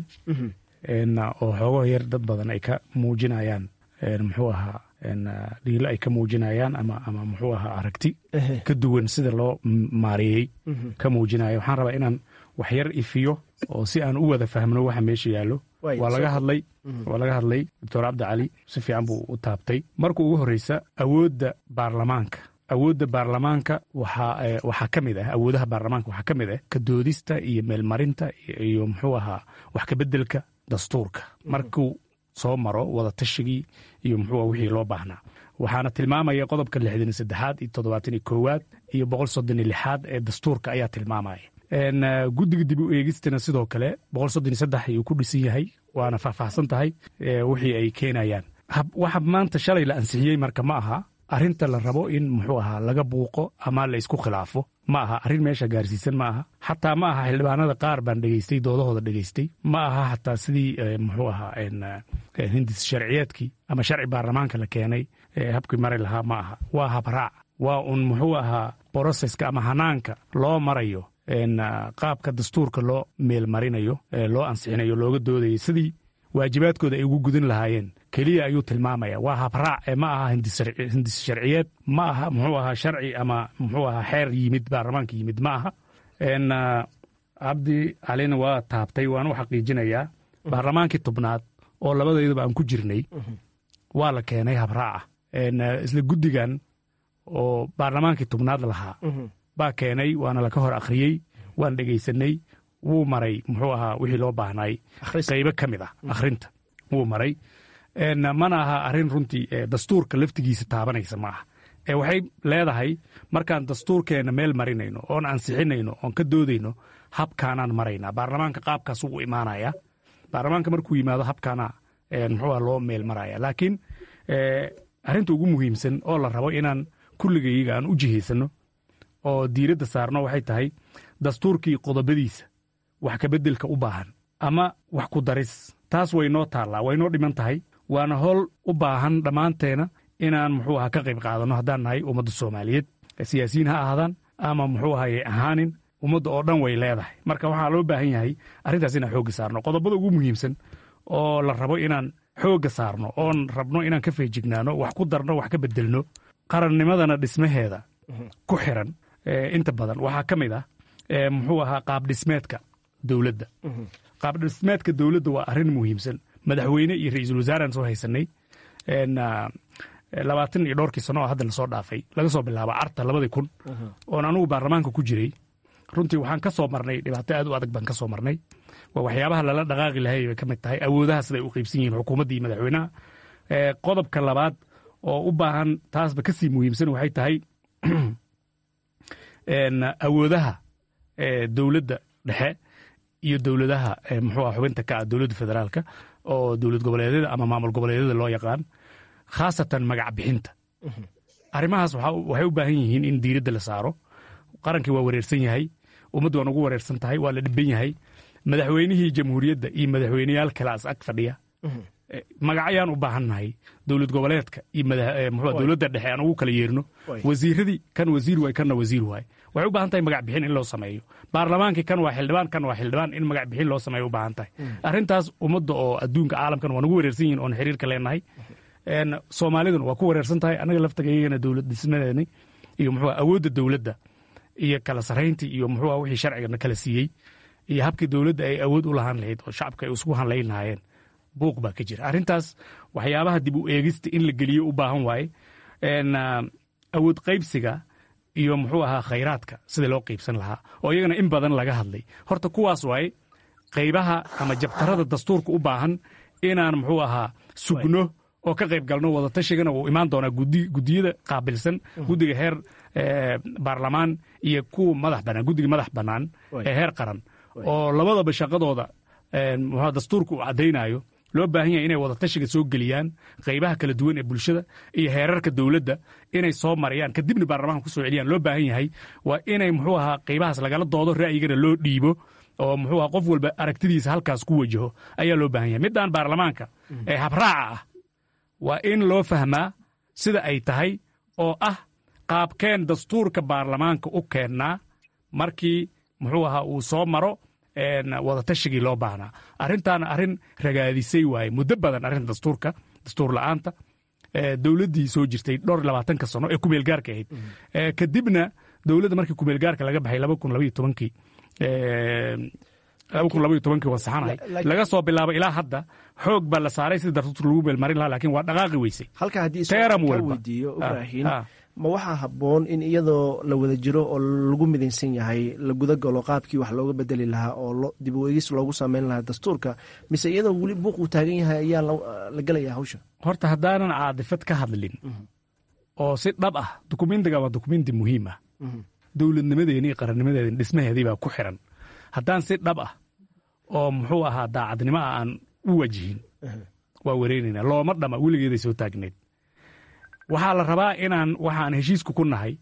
oo xoogo yar dad badan ay ka muujinayaan muxuu ahaa dhiilo ay ka muujinayaan ama ama muxuu ahaa aragti ka duwan sida loo maareeyey ka muujinaya waxaan rabaa inaan wax yar ifiyo oo si aan u wada fahmno waxa meesha yaallo waa laga hadlay waa laga hadlay doctor cabdi cali si fiican buu u taabtay marka ugu horreysa awoodda baarlamaanka awoodda baarlamaanka waxaa waxaa ka mid ah awoodaha baarlamaanka waxaa ka mid ah ka doodista iyo meelmarinta iyo muxuu ahaa wax kabeddelka dastuurka markuu soo maro wada tashigii iyo muxuu wixii loo baahnaa waxaana tilmaamaya qodobka lixdan iyo saddexaad iyo toddobaatan iyo koowaad iyo boqol soddon iyo lixaad ee dastuurka ayaa tilmaamaya guddiga dib u eegistana sidoo kale boqol soddon iyo saddex ayuu ku dhisan yahay waana faahfaahsan tahay wixii ay keenayaan waxa maanta shalay la ansixiyey marka ma aha arrinta la rabo in muxuu ahaa laga buuqo ama la isku khilaafo ma aha arrin meesha gaarsiisan ma aha xataa ma aha xildhibaanada qaar baan dhegaystay doodahooda dhegaystay ma aha xataa sidii muxuu ahaa hindis sharciyeedkii ama sharci baarlamaanka la keenay habkii mari lahaa ma aha waa habraac waa un muxuu ahaa broseska ama hanaanka loo marayo qaabka dastuurka loo meelmarinayo loo ansixinayo looga doodayo sidii waajibaadkooda ay ugu gudan lahaayeen keliya ayuu tilmaamaya waa habraac ee ma aha hindis sharciyeed ma aha muxuu ahaa sharci ama muxuu ahaa xeer yimid baarlamaanka yimid ma aha cabdi calina waa taabtay waan u xaqiijinayaa baarlamaankii tobnaad oo labadeydaba aan ku jirnay waa la keenay habraaca isla guddigan oo baarlamaankii tobnaad lahaa baa keenay waana laka hor akhriyey waan dhegaysanay wuu maray muxuu ahaa wixii loo baahnay qaybo ka mid ah akhrinta wuu maray mana aha arrin runtii dastuurka laftigiisa taabanaysa ma aha ee waxay leedahay markaan dastuurkeenna meel marinayno oon ansixinayno oon ka doodayno habkaanaan maraynaa baarlamaanka qaabkaas ugu imaanaya baarlamaanka markuu yimaado habkaana muxuu loo meel maraya laakiin arrinta ugu muhiimsan oo la rabo inaan kulligayga aan u jihaysano oo diiradda saarno waxay tahay dastuurkii qodobadiisa wax kabeddelka u baahan ama wax ku daris taas way noo taallaa way noo dhiman tahay waana howl u baahan dhammaanteena inaan muxuu aha ka qayb qaadanno haddaan nahay ummadda soomaaliyeed siyaasiyiin ha ahaadaan ama muxuu ahayay ahaanin ummadda oo dhan way leedahay marka waxaa loo baahan yahay arrintaas inaan xoogga saarno qodobada ugu muhiimsan oo la rabo inaan xoogga saarno oon rabno inaan ka feejignaano wax ku darno wax ka beddelno qarannimadana dhismaheeda ku xiran inta badan waxaa ka mid ah muxuu ahaa qaabdhismeedka dowladda qaabdhismeedka dowladda waa arrin muhiimsan madaxweyne iyo ra-iisul wasaaraan soo haysanay labaatan iyo dhowrkii sano oo hadda lasoo dhaafay laga soo bilaabo carta labadii kun oon anugu baarlamaanka ku jiray runtii waxaan ka soo marnay dhibaato aad u adag baan ka soo marnay waa waxyaabaha lala dhaqaaqi lahay bay ka mid tahay awoodaha siday u qaybsan yihiin xukuumadda iyo madaxweynaha qodobka labaad oo u baahan taasba ka sii muhiimsan waxay tahay awoodaha dowladda dhexe iyo dowladaha muxuu ah xubinta ka ah dowladda federaalka oo dowlad goboleedyada ama maamul goboleedyada loo yaqaan khaasatan magac bixinta arrimahaas waxay u baahan yihiin in diiradda la saaro qarankii waa wareersan yahay ummaddu waan ugu wareersan tahay waa la dhiban yahay madaxweynihii jamhuuriyadda iyo madaxweyneyaal kalaas ag fadhiya magacayaan u baahannahay dowlad goboleedka iyo dowladda dhexe aan ugu kala yeerno wasiiradii kan wasiir waay kanna wasiir waay waxay u baahan tahay magac bixin in loo sameeyo baarlamaankii kan waa xildhibaan kan waa xildhibaan in magac bixin loo sameeyo u baahan tahay arrintaas ummadda oo adduunka caalamkan waan ugu wareersan yihin oon xiriirka leenahay soomaaliduna waa ku wareersan tahay annaga laftagayagana dowlad dhismadeeni iyo muxuu awoodda dowladda iyo kala sarrayntii iyo muxuu wixii sharcigana kala siiyey iyo habkii dowladda ay awood u lahaan lahayd oo shacabka ay isku hanlayn lahaayeen buuq baa ka jira arrintaas waxyaabaha dib u eegista in la geliyo u baahan waaye awood qaybsiga iyo muxuu ahaa khayraadka sida loo qaybsan lahaa oo iyagana in badan laga hadlay horta kuwaas waaye qaybaha ama jabtarada dastuurka u baahan inaan muxuu ahaa sugno oo ka qayb galno wadatashigan uu imaan doonaa gudiyada qaabilsan guddiga heer baarlamaan iyo kuwa madax banaan guddiga madax bannaan ee heer qaran oo labadaba shaqadooda dastuurka uu caddaynayo loo baahan yahay inay wadatashiga soo geliyaan qaybaha kala duwan ee bulshada iyo heerarka dowladda inay soo marayaan kadibna baarlamaanka ku soo celiyaan loo baahan yahay waa inay muxuu ahaa qaybahaas lagala doodo ra'yigana loo dhiibo oo muxuu ahaa qof walba aragtidiisa halkaas ku wajaho ayaa loo baahan yahay middaan baarlamaanka ee habraaca ah waa in loo fahmaa sida ay tahay oo ah qaabkeen dastuurka baarlamaanka u keennaa markii muxuu ahaa uu soo maro wadatashigai loo baahnaa arrintaana arrin ragaadisay waaye muddo badan arrinta dastuurka dastuur la'aanta dowladdii soo jirtay dhowr labaatanka sano ee kumeelgaarka ahayd kadibna dowladda markii kumeelgaarka laga baxay laba kun labaiyo tobankii laba kun labaiyo tobankii waa saxanahay laga soo bilaabo ilaa hadda xoog baa la saaray sida dastuurka lagu meelmarin lahaa lakin waa dhaqaaqi weysay halka haddii teeram ka walba weydiiyo ibraahin ma waxaa habboon in iyadoo la wada jiro oo lagu midaysan yahay la guda galo qaabkii wax looga bedeli lahaa oo dib u eegis loogu sameyn lahaa dastuurka mise iyadoo weli buuq uu taagan yahay ayaa la gelayaa hawsha horta haddaanan caadifad ka hadlin oo si dhab ah dukumentiga waa dukumenti muhiim ah dowladnimadeeni iyo qarannimadeeni dhismaheedii baa ku xiran haddaan si dhab ah oo muxuu ahaa daacadnimo ah aan u wajihin waa wareynayna looma dhama weligeeday soo taagneyd waxaa la rabaa inaan waxaan heshiisku ku nahay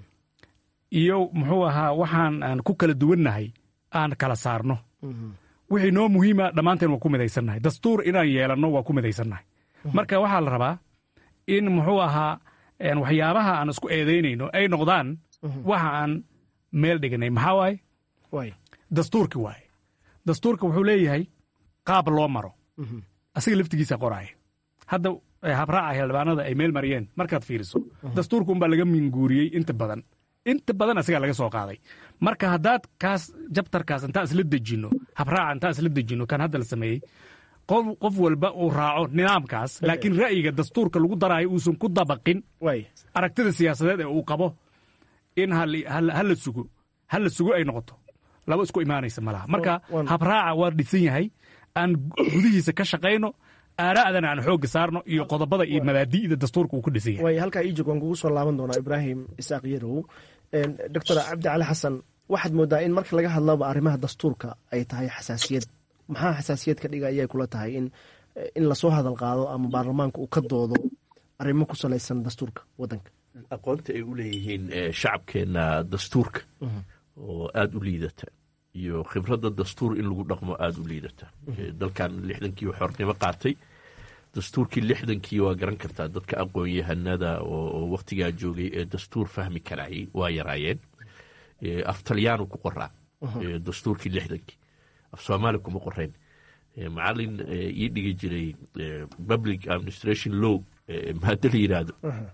iyo muxuu ahaa waxaan aan ku kala duwannahay aan kala saarno wixii noo muhiima dhammaanteen waa ku midaysannahay dastuur inaan yeelanno waa ku midaysannahay marka waxaa la rabaa in muxuu ahaa waxyaabaha aan isku eedaynayno ay noqdaan waxa aan meel dhignay maxaa waaye dastuurki waaye dastuurka wuxuu leeyahay qaab loo maro asiga laftigiisa qoraaya hadda habraaca xildhibaanada ay meel mariyeen markaad fiiriso dastuurka unbaa laga minguuriyey inta badan inta badan asigaa laga soo qaaday marka haddaad kaas jabtarkaas intaan isla dejinno habraaca intaan isla dejinno kan hadda la sameeyey qof walba uu raaco nidaamkaas laakiin ra'yiga dastuurka lagu daraayo uusan ku dabaqin aragtida siyaasadeed ee uu qabo in hala sugo hala sugo ay noqoto laba isku imaanaysa malaha marka habraaca waa dhisan yahay aan gudihiisa ka shaqayno aaraa'dana aan xoogga saarno iyo qodobada iyo mabaadi'da dastuurka uu ku dhisan yahay waay halkaa iijog waan kugu soo laaban doonaa ibraahim isaaq yarow doctor cabdi cali xasan waxaad moodaa in marka laga hadlaba arrimaha dastuurka ay tahay xasaasiyad maxaa xasaasiyad ka dhiga ayay kula tahay in in lasoo hadal qaado ama baarlamaanka uu ka doodo arrimo ku salaysan dastuurka waddanka aqoonta ay u leeyihiin shacabkeenna dastuurka oo aada u liidata iyo khibradda dastuur in lagu dhaqmo aada u liidata dalkan lixdankii xornimo qaatay dastuurkii lixdankii waa garan kartaa dadka aqoon-yahanada oo wakhtigaa joogay ee dastuur fahmi karayay waa yaraayeen af talyaanu ku qoraa dastuurkii lixdankii af soomaali kuma qorayn macalin ii dhigi jiray public administration law maada la yidhaahdo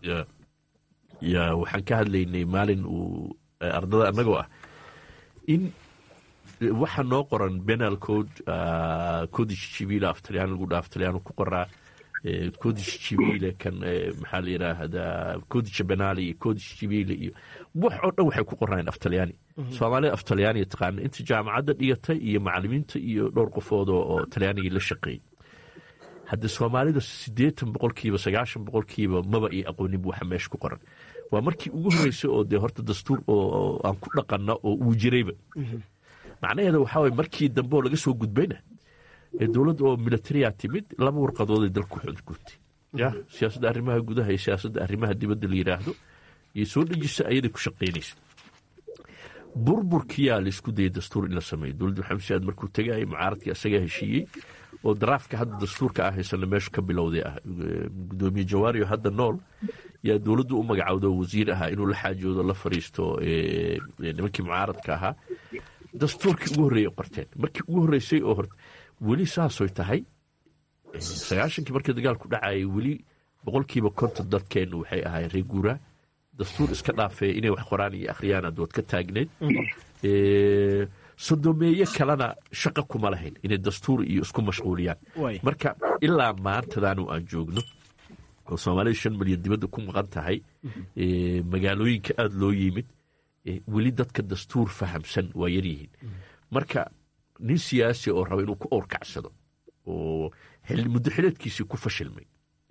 waxaan ka hadlaynay maalin uu ardada annagoo ah in waxa noo qoran benal code codish civil af talyan lagu dha af talyaanu ku qoraa codish civile kan maxaa la yidhaahdaa codisha benali iyo codish civile iyo wax oo dhan waxay ku qornaayeen af talyaani soomaalida af talyaaniga taqaana inta jaamacadda dhigatay iyo macalimiinta iyo dhowr qofood oo talyaanigii la shaqeeyey hadde soomaalida siddeetan boqolkiiba sagaashan boqolkiiba maba iyo aqooninba waxa meesha ku qoran waa markii ugu horreysay oo dee horta dastuur oo aan ku dhaqanna oo uu jirayba macnaheeda waxaa waye markii dambe oo laga soo gudbayna ee dowladda oo militariya timid laba warqadood ay dalku xudgurtay ya siyaasadda arrimaha gudaha iyo siyaasadda arrimaha dibadda la yidhaahdo iyo soo dhejisa ayaday ku shaqaynaysa burburkiyaa laisku dayay dastuur in la sameeyo dowladda maxamed siyaad markuu tegayay mucaaradkii asagaa heshiiyey oo daraafka hadda dastuurka ah haysana meeshu ka bilowday ah gudoomiye jawaariyo hadda nool yaa dowladdu u magacowdo wasiir ahaa inuu la xaajoodo la fariisto nimankii mucaaradka ahaa dastuurkii ugu horreeyey qorteen markii ugu horreysay oo hor weli saasoy tahay sagaashankii markii dagaalku dhacayay weli boqolkiiba konton dadkeennu waxay ahaayeen reer guuraa dastuur iska dhaafee inay wax qoraan iyo akhriyaan adood ka taagneyd sodomeeye kalena shaqa kuma lahayn inay dastuur iyo isku mashquuliyaan marka ilaa maantadaanu aan joogno oo soomaalida shan milyan dibadda ku maqan tahay magaalooyinka aada loo yimid weli dadka dastuur fahamsan waa yaryihiin marka nin siyaasi oo raba inuu ku owrkacsado oo muddo xileedkiisii ku fashilmay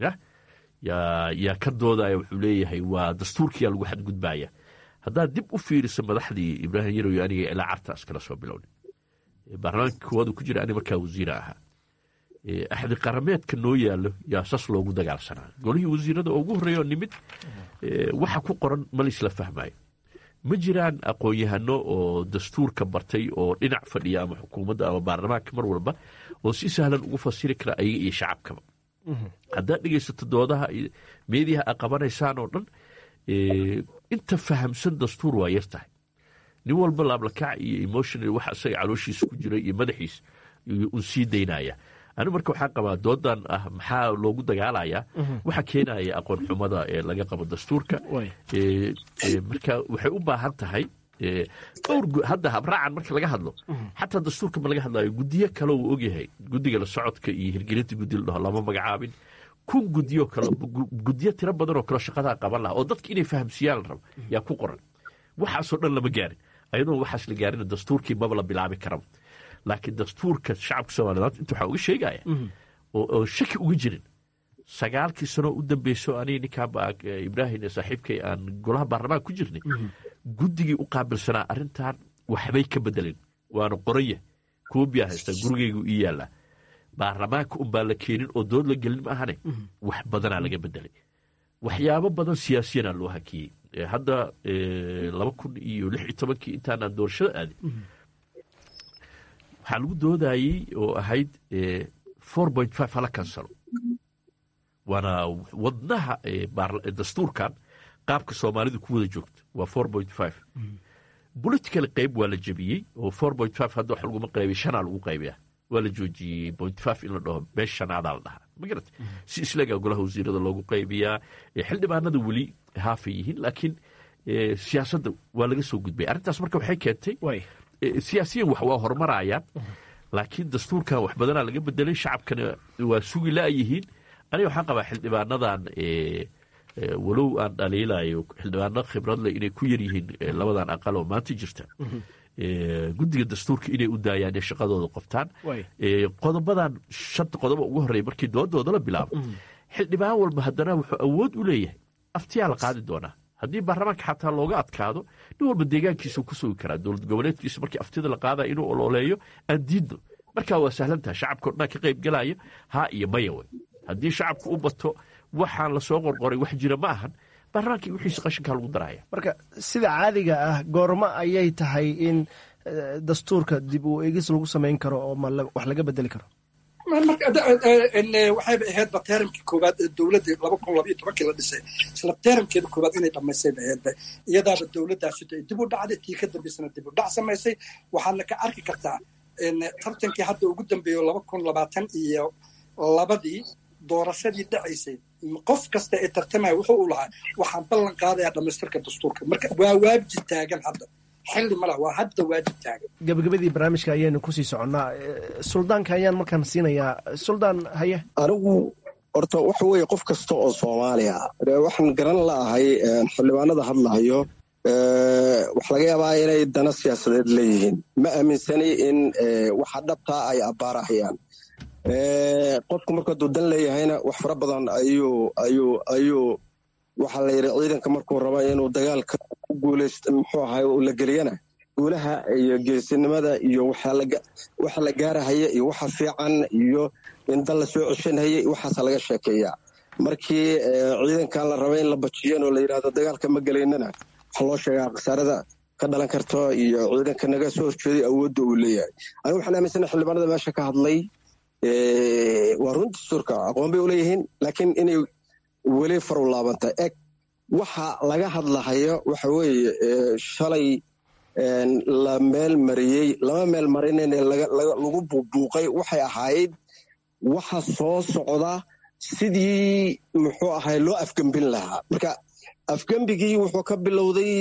yaa ka doodaya wuxuu leeyahay waa dastuurkiyaa lagu xadgudbaya haddaad dib u fiiriso madaxdii ibraahim yarow aniga ilaa carta iskala soo bilowna baarlamaanka koowaadu ku jira ani markaa wasiira ahaa axdi qarameedka noo yaallo yaa sas loogu dagaalsanaa golihii wasiirada oo ugu horreeya oo nimid waxa ku qoran ma laisla fahmayo ma jiraan aqoon-yahano oo dastuurka bartay oo dhinac fadhiya ama xukuumadda ama baarlamaanka mar walba oo si sahlan ugu fasiri kara ayaga iyo shacabkaba haddaad dhegaysato doodaha meediyaha a qabanaysaan oo dhan inta fahamsan dastuur waa yar tahay nin walba laablakac iyo emotional waxa isaga calooshiisa ku jira iyo madaxiisa un sii daynaya anigu marka waxaan qabaa doodan ah maxaa loogu dagaalayaa waxa keenaya aqoon xumada ee laga qabo dastuurka marka waxay u baahan tahay dhowr hadda habraacan marka laga hadlo xataa dastuurka ma laga hadlayo gudiyo kale uu ogyahay gudiga la socodka iyo hirgelinta gudi la dhaho lama magacaabin kun gudiyo kale gudiyo tiro badan oo kale shaqadaa qaban laha oo dadka inay fahamsiiyaan la rabo yaa ku qoran waxaasoo dhan lama gaarin ayadoon waxaas la gaarin dastuurkii maba la bilaabi karaba laakiin dastuurka shacabka soomaliyeed inta waxaa uga sheegaya oo shaki uga jirin sagaalkii sanoo u dambeyso aniga ninkaa ibraahim saaxiibkay aan golaha baarlamaanka ku jirnay guddigii u qaabilsanaa arrintan waxbay ka bedelin waana qoranya koobiyaa haystaa gurigaygu ii yaallaa baarlamaanka unbaa la keenin oo dood la gelin ma ahane wax badanaa laga bedelay waxyaabo badan siyaasiyanaa loo hakiyey hadda laba kun iyo lix iyo tobankii intaanaan doorashada aadin waxaa lagu doodayey oo ahayd four point five hala kansalo waana wadnaha dastuurkan qaabka soomaalidu ku wada joogto waa four point five political qayb waa la jebiyey oo four point five hadda wax laguma qaybiy shanaa lagu qaybiya waa la joojiyey point five in la dhaho meesha shanaadaa la dhahaa ma garata si islagaa golaha wasiirada loogu qaybiyaa xildhibaanada weli haafay yihiin laakiin siyaasadda waa laga soo gudbay arrintaas marka waxay keentay siyaasiyan wax waa horumarayaan laakiin dastuurkan wax badanaa laga bedelay shacabkana waa sugi la'yihiin aniga waxaan qabaa xildhibaanadan walow aan dhaliilayo xildhibaano khibrad leh inay ku yar yihiin labadan aqal oo maanta jirta guddiga dastuurka inay u daayaan ee shaqadooda qoftaan qodobadan shanta qodoba ugu horreeya markii doodooda la bilaabo xildhibaan walba haddana wuxuu awood u leeyahay aftiyaa la qaadi doonaa haddii baarlamaanka xataa looga adkaado nin walba deegaankiisuu ku sugi karaa dowlad goboleedkiisa markii aftida la qaadaya inuu ololeeyo aan diidno markaa waa sahlantaha shacabka o dhan ka qayb galaya haa iyo maya wey haddii shacabku u bato waxaan lasoo qorqoray wax jira ma ahan baarlamaankii wixiisa qashinkaa lagu daraya marka sida caadiga ah goormo ayay tahay in dastuurka dib u eegis lagu samayn karo oo wax laga bedeli karo waxayba ahaydba teramkii koowaad ee dowladda laba kun labaiyo tobankii la dhisay isla teramkeeda koowaad inay dhammaysay ba ahaydba iyadaaba dowladdaasito ay dib u dhacday tii ka dambaysana dib u dhac samaysay waxaadna ka arki kartaa tartankii hadda ugu dambeeyo laba kun labaatan iyo labadii doorashadii dhacaysay qof kasta ee tartamaya wuxuu u lahaa waxaan ballan qaadayaa dhammaystirka dastuurka marka waa waajib taagan hadda xilli ma lah waa hadda waajib taagan gabagabadii barnaamijka ayaynu kusii soconnaa suldaanka ayaan markaan siinayaa suldaan haye anigu horta waxa weeye qof kasta oo soomaaliya waxaan garan la'ahay xildhibaanada hadlahayo waxa laga yaabaa inay dana siyaasadeed leeyihiin ma aaminsani in waxa dhabtaa ay abbaarahayaan qofku marku hadduu dan leeyahayna wax fara badan ayuu ayuu ayuu waxaa la yidhi ciidanka markuu raba inuu dagaalka ku guulayst muxuu ahay la geliyana guulaha iyo geesinimada iyo waxa la gaarahaya iyo waxa fiican iyo in dan la soo ceshanhaya waxaasa laga sheekeeyaa markii ciidankan la raba in la bajiyan oo la yidhahdo dagaalka ma gelaynana waxaa loo sheegaa khasaarada ka dhalan karto iyo ciidanka naga soo horjeeday awoodda uu leeyahay anigu waxaan aaminsana xildhibaanada meesha ka hadlay waa run dastuurka aqoon bay uleeyihiin laakiin inay weli faru laabantay eg waxa laga hadlahayo waxa weeye shalay la meel mariyey lama meel marinayne lagu buubuuqay waxay ahayd waxa soo socda sidii muxuu ahay loo afgembin lahaa marka afgembigii wuxuu ka bilowday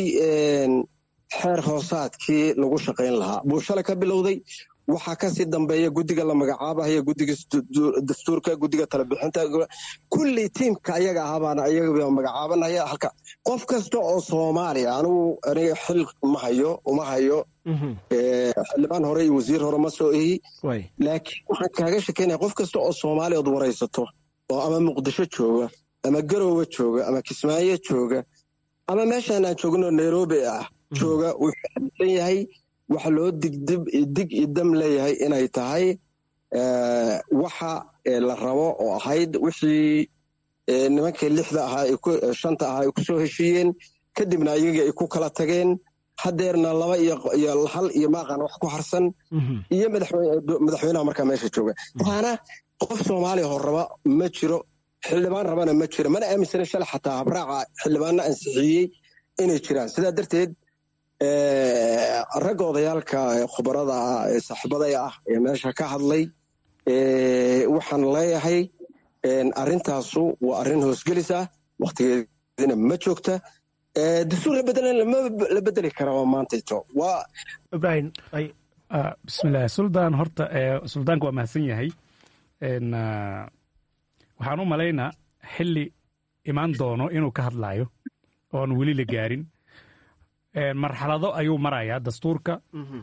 xeer hoosaadkii lagu shaqayn lahaa buu shalay ka bilowday waxaa kasii dambeeya guddiga la magacaabahaya guddiga dastuurka guddiga talebixinta kulley tiimka ayaga ahabaana ayaga magacaabanaya halka qof kasta oo soomaaliya anigu aniga xil ma hayo uma hayo xildhibaan hore iyo wasiir hore ma soo ehi laakiin waxaan kaaga shekeynaya qof kasta oo soomaaliya od waraysato oo ama muqdisho jooga ama garowe jooga ama kismaayo jooga ama meeshaan aan joogno nairobi ah jooga wuxuu xadisan yahay waxa loo digdib dig idam leeyahay inay tahay waxa la rabo oo ahayd wixii nimankii lixda ahaa shanta ahaa ay ku soo heshiiyeen kadibna iyagii ay ku kala tageen hadeerna laba iyo hal iyo maaqan wax ku harsan iyo madaxweynaha markaa meesha jooga waana qof soomaaliya hor raba ma jiro xildhibaan rabana ma jiro mana aaminsana shalay xataa habraaca xildhibaanna ansixiyey inay jiraan sidaa darteed ragga odayaalka khubarada ah ee saaxiibaday ah ee meesha ka hadlay waxaan leeyahay arrintaasu waa arrin hoosgelis ah wakhtigeedina ma joogta dastuur la bedelan la bedeli karaa maantayto waa ibrahim bismillaah suldaan horta suldaanka waa mahadsan yahay waxaan u malaynaa xilli imaan doono inuu ka hadlaayo oon weli la gaarin marxalado ayuu marayaa dastuurka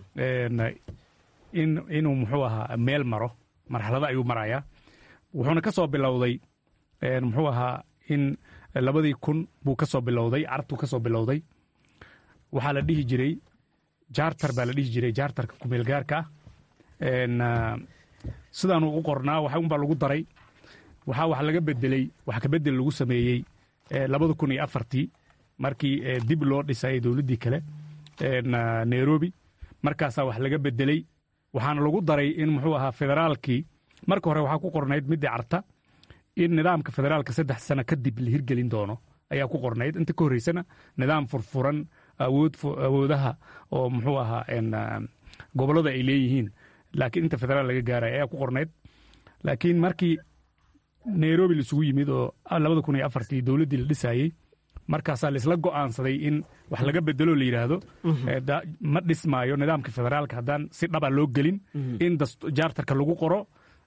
inuu muxuu ahaa meel maro marxalado ayuu marayaa wuxuuna ka soo bilowday muxuu ahaa in labadii kun buu ka soo bilowday carabtuu ka soo bilowday waxaa la dhihi jiray jaartar baa la dhihi jiray jaartarka kumeelgaarka ah sidaanuu u qornaa wax unbaa lagu daray waxaa wax laga bedeley wax kabedel lagu sameeyey labada kun iyo afartii markii dib loo dhisayay dowladdii kale nairobi markaasaa wax laga bedeley waxaana lagu daray in muxuu ahaa federaalkii marka hore waxaa ku qornayd midii carta in nidaamka federaalka saddex sano kadib la hirgelin doono ayaa ku qornayd inta ka horreysana nidaam furfuran awoodaha oo muxuu ahaa gobollada ay leeyihiin laakiin inta federaal laga gaaraya ayaa ku qornayd laakiin markii nairobi laisugu yimid oo labada kun iyo afartii dowladdii la dhisaayey markaasaa laisla go'aansaday in wax laga bedelo la yidhaahdo ma dhismaayo nidaamka federaalka haddaan si dhaba loo gelin in jaartarka lagu qoro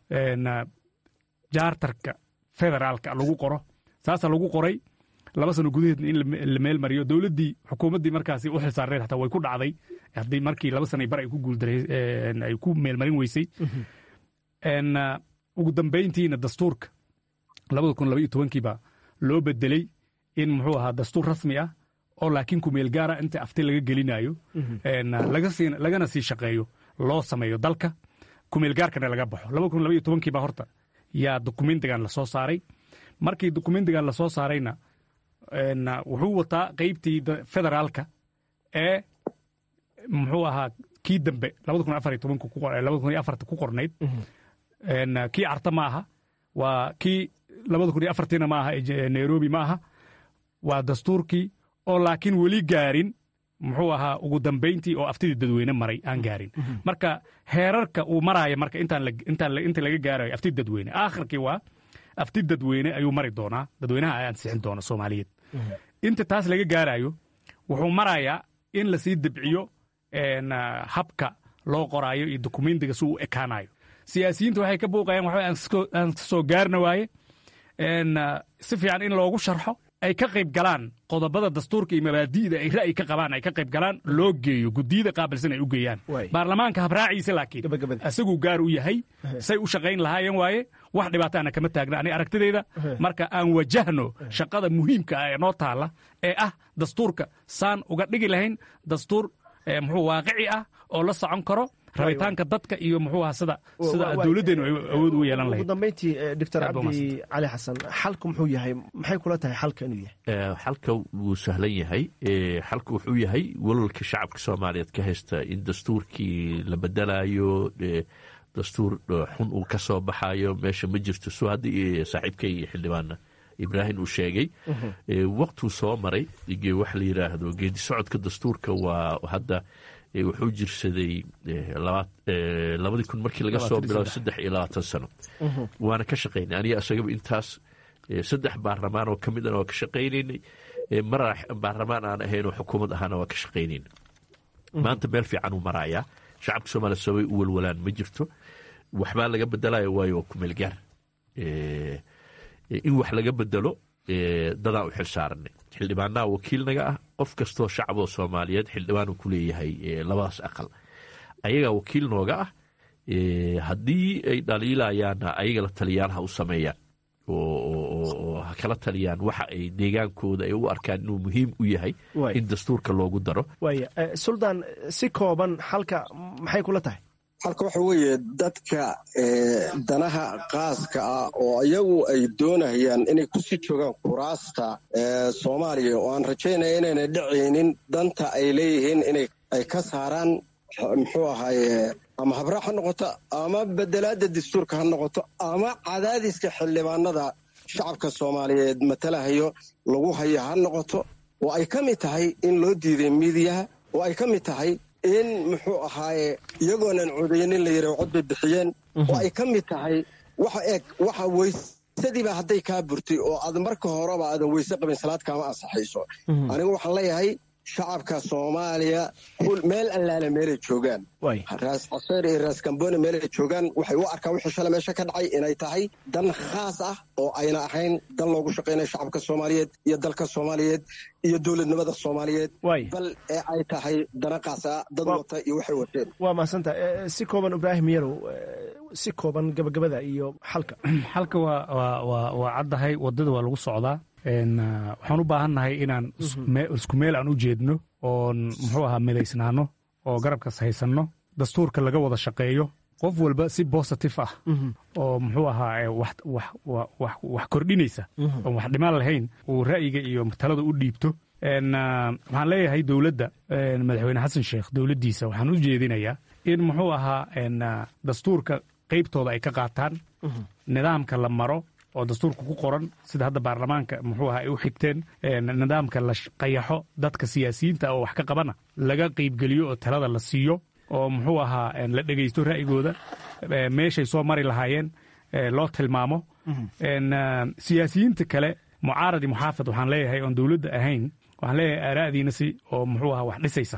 jaartarka federaalka lagu qoro saasaa lagu qoray laba sano gudaheedna in la meel mariyo dowladdii xukuumaddii markaasi u xilsaarneed hataa way ku dhacday haddii markii laba sana bar ay ku guuldaray ay ku meelmarin weysay ugu dambayntiina dastuurka labada kun laba iyo tobankiiba loo bedeley in muxuu ahaa dastuur rasmi ah oo laakiin kumeel gaara inta afti laga gelinayo lagana sii shaqeeyo loo sameeyo dalka kumeel gaarkana laga baxo laba kun laba iyo tobankiiba horta yaa dokumentigan lasoo saaray markii dokumentigan lasoo saarayna wuxuu wataa qeybtii federaalka ee muxuu ahaa kii dambe labada kun afar iyo tobanka labada kun iyo afarta ku qornayd kii carta ma aha waa kii labada kun iyo afartiina ma aha nairobi ma aha waa dastuurkii oo laakiin weli gaarin muxuu ahaa ugu dambayntii oo aftidii dadweyne maray aan gaarin marka heerarka uu maraayo marka inta laga gaarayo afti dadweyne aakhirkii waa afti dadweyne ayuu mari doonaa dadweynaha ay ansixin doona soomaaliyeed inta taas laga gaarayo wuxuu marayaa in lasii debciyo habka loo qoraayo iyo dokumentiga si uu ekaanayo siyaasiyiinta waxay ka buuqayaan waxba aan soo gaarna waaye si fiican in loogu sharxo ay ka qayb galaan qodobada dastuurka iyo mabaadi'da ay ra'yi ka qabaan ay ka qayb galaan loo geeyo gudiyada qaabilsan ay u geeyaan baarlamaanka habraaciisa laakiin asaguu gaar u yahay say u shaqayn lahaayeen waaye wax dhibaataana kama taagna aniga aragtidayda marka aan wajahno shaqada muhiimka ah ee noo taalla ee ah dastuurka saan uga dhigi lahayn dastuur muxuu waaqici ah oo la socon karo rabitaanka dadka iyo muxuu aha sida sida dowladdeenu ay awood ugu yeelan lahayd ugu dambayntii doctor cabdi cali xasan xalku muxuu yahay maxay kula tahay xalka inuu yahay xalka wuu sahlan yahay xalka wuxuu yahay walwalka shacabka soomaaliyeed ka haysta in dastuurkii la bedelayo dastuur xun uu ka soo baxayo meesha ma jirto soo haddii saaxiibkay xildhibaana ibraahim uu sheegay waqtuu soo maray waxa la yidhaahdo geedi socodka dastuurka waa hadda wuxuu jirsaday labadii kun markii laga soo bilaabo saddex iyo labaatan sano waana ka shaqaynay aniga isagaba intaas saddex baarlamaan oo ka mid ana waa ka shaqaynaynay mar baarlamaan aan ahayn oo xukuumad ahaana waa ka shaqaynayna maanta meel fiican uu marayaa shacabka soomaaliya sabay u walwalaan ma jirto waxbaa laga bedelayo waayo waa kumeel gaar in wax laga bedelo dadaan u xil saaranay xildhibaanaha wakiilnaga ah qof kastoo shacaboo soomaaliyeed xildhibaanu ku leeyahay labadaas aqal ayagaa wakiil nooga ah haddii ay dhaliilayaanna ayaga la taliyaal ha u sameeyaan oo ha kala taliyaan waxa ay deegaankooda ay u arkaan inuu muhiim u yahay in dastuurka loogu daro waaya suldaan si kooban xalka maxay kula tahay halka waxa weeye dadka danaha qaaska ah oo iyagu ay doonayaan inay kusii joogaan kuraasta soomaaliya oo aan rajaynaya inayna dhacaynin danta ay leeyihiin inay ay ka saaraan muxuu ahaaye ama habraac ha noqoto ama bedelaadda dastuurka ha noqoto ama cadaadiska xildhibaanada shacabka soomaaliyeed matalahayo lagu hayo ha noqoto oo ay ka mid tahay in loo diiday miidiyaha oo ay ka mid tahay in muxuu ahaaye iyagoonan codaynin la yidhah cod bay bixiyeen oo ay ka mid tahay waxa eeg waxa weysadiiba hadday kaa burtay oo aad marka horeba aadan weyse qabin salaad kaama ansaxayso anigu waxaan leeyahay shacabka soomaaliya meel allaale meelay joogaan raas caseer iyo raas gambone meelay joogaan waxay u arkaan wixii shalay meesha ka dhacay inay tahay dan khaas ah oo ayna ahayn dan loogu shaqaynaya shacabka soomaaliyeed iyo dalka soomaaliyeed iyo dowladnimada soomaaliyeed bal ee ay tahay dana khaas ah dad wata iyo waxay wateen waa mahadsantaha si kooban ibraahim yarow si kooban gabagabada iyo xalka xalka waa caddahay waddada waa lagu socdaa waxaan u baahannahay inaan isku meel aan u jeedno oon muxuu ahaa midaysnaano oo garabkas haysanno dastuurka laga wada shaqeeyo qof walba si bositif ah oo muxuu ahaa wax kordhinaysa oon wax dhimaan lahayn uu ra'yiga iyo talada u dhiibto waxaan leeyahay dowladda madaxweyne xasan sheekh dowladdiisa waxaan u jeedinayaa in muxuu ahaa dastuurka qaybtooda ay ka qaataan nidaamka la maro oo dastuurka ku qoran sida hadda baarlamaanka muxuu ahaa ay u xigteen nidaamka la qayaxo dadka siyaasiyiinta oo wax ka qabana laga qaybgeliyo oo talada la siiyo oo muxuu ahaa la dhegaysto ra'yigooda meeshay soo mari lahaayeen loo tilmaamo siyaasiyiinta kale mucaaradi muxaafid waxaan leeyahay oon dowladda ahayn waxaan leeyahay aaraa'diina si oo muxuu ahaa wax dhisaysa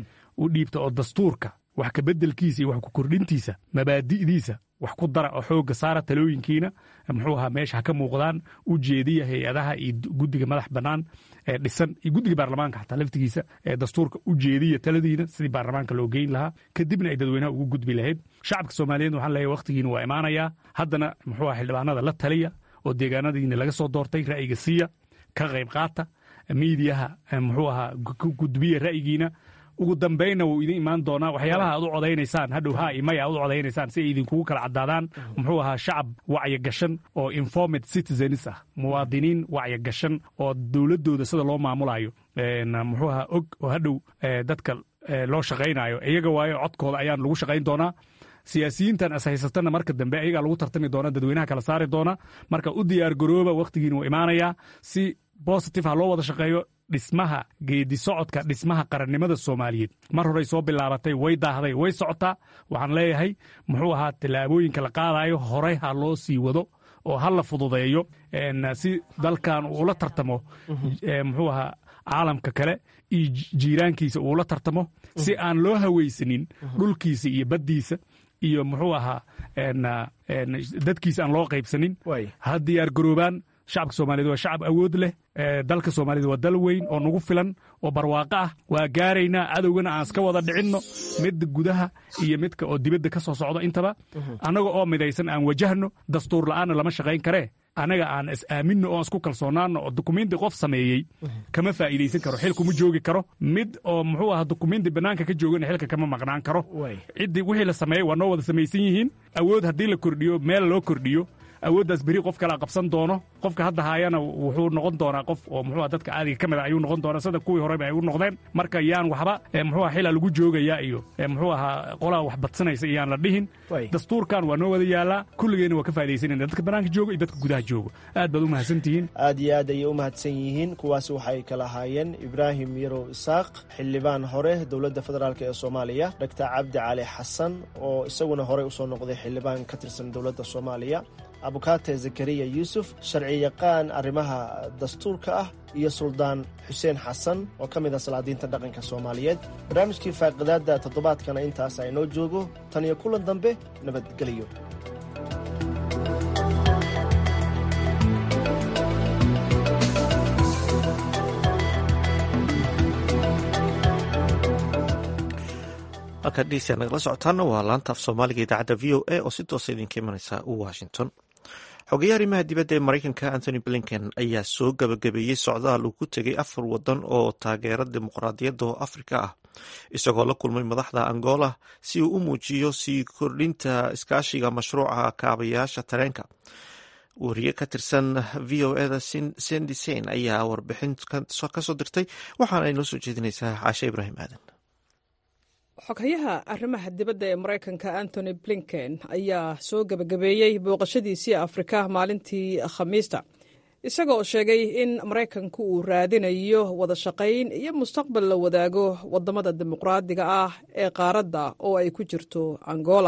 u dhiibta oo dastuurka wax kabeddelkiisa iyo wax ku kordhintiisa mabaadi'diisa wax ku dara oo xoogga saara talooyinkiina muxuu ahaa meesha ha ka muuqdaan u jeediya hay-adaha iyo guddiga madax bannaan ee dhisan iyo guddiga baarlamaanka xataa laftigiisa ee dastuurka u jeediya taladiina sidii baarlamaanka loo geyn lahaa kadibna ay dadweynaha ugu gudbi lahayd shacabka soomaaliyeed waxaan leeyahay wakhtigiina waa imaanayaa haddana muxuu aha xildhibaanada la taliya oo deegaanadiina laga soo doortay ra'yiga siiya ka qayb qaata miidiyaha muxuu ahaa gudbiya ra'yigiina ugu dambaynna wuu idin imaan doonaa waxyaabaha aad u codaynaysaan hadhow haa imaya aad u codaynaysaan si ay idinkugu kala caddaadaan muxuu ahaa shacab wacyo gashan oo informed citizens ah muwaadiniin wacyo gashan oo dowladdooda sida loo maamulayo muxuu ahaa og oo hadhow dadka loo shaqaynayo iyaga waayo codkooda ayaan lagu shaqayn doonaa siyaasiyiintan ashaysatana marka dambe ayagaa lagu tartami doona dadweynaha kala saari doona marka u diyaar garooba wakhtigiina wuu imaanayaa si bositive ha loo wada shaqeeyo dhismaha geedi socodka dhismaha qarannimada soomaaliyeed mar horey soo bilaabatay way daahday way socotaa waxaan leeyahay muxuu ahaa tallaabooyinka la qaadayo horey ha loo sii wado oo ha la fududeeyo si dalkan uula tartamo muxuu ahaa caalamka kale iyo jiiraankiisa uula tartamo si aan loo hawaysanin dhulkiisa iyo baddiisa iyo muxuu ahaa dadkiisa aan loo qaybsanin ha diyaar garoobaan shacabka soomaaliyeed waa shacab awood leh dalka soomaalida waa dal weyn oo nagu filan oo barwaaqo ah waa gaaraynaa cadowgana aan iska wada dhicinno midda gudaha iyo midka oo dibadda ka soo socdo intaba annaga oo midaysan aan wajahno dastuur la'aanna lama shaqayn karee annaga aan is aaminno oon isku kalsoonaanno oo dukumenti qof sameeyey kama faa'iidaysan karo xil kuma joogi karo mid oo muxuu ahaa dukumenti bannaanka ka joogana xilka kama maqnaan karo ciddii wixii la sameeyey waa noo wada samaysan yihiin awood haddii la kordhiyo meel loo kordhiyo awooddaas beri qof kalaa qabsan doono qofka hadda haayana wuxuu noqon doonaa qof oo muxuu dadka caadiga ka mid a ayuu noqon doonaa sida kuwii horeba ay u noqdeen marka yaan waxba muxuu xila lagu joogayaa iyo muxuu ahaa qolaa wax badsanaysa iyaan la dhihin dastuurkan waa noo wada yaalaa kulligeenna waa ka faa'idaysanayna dadka bannaanka jooga iyo dadka gudaha jooga aad baad u mahadsantihiin aad iyo aad ayay u mahadsan yihiin kuwaasi waxay kala ahaayeen ibraahim yarow isaaq xildhibaan hore dowladda federaalk ee soomaaliya dhaktar cabdi cali xasan oo isaguna horey usoo noqday xildhibaan ka tirsan dowladda soomaaliya abukaate zakariya yuusuf sharci yaqaan arrimaha dastuurka ah iyo suldaan xuseen xasan oo ka mid ah salaadiinta dhaqanka soomaaliyeed barnaamijkii faaqidaadda toddobaadkana intaas aynoo joogo tan iyo kulan dambe nabadgelyo halkaad dhegeystayaa nagala socotaana waa laanta af soomaaliga idaacadda v o a oo si toosa idinka imanaysa washington xogeyaha arrimaha dibadda ee maraykanka anthony blinken ayaa soo gabagabeeyey socdaal uu ku tegay afar wadan oo taageera dimuqraadiyadda oo afrika ah isagoo la kulmay madaxda angola si uu u muujiyo sii kordhinta iskaashiga mashruuca kaabayaasha tareenka wariye ka tirsan v o eda sendi sein ayaa warbixin kasoo dirtay waxaana ay noo soo jeedinaysaa caashe ibraahim aadan xoghayaha arrimaha dibadda ee maraykanka antony blinken ayaa soo gebagabeeyey booqashadiisii afrika maalintii khamiista isaga oo sheegay in maraykanku uu raadinayo wada shaqayn iyo mustaqbal la wadaago wadamada dimuqraadiga ah ee qaaradda oo ay ku jirto angola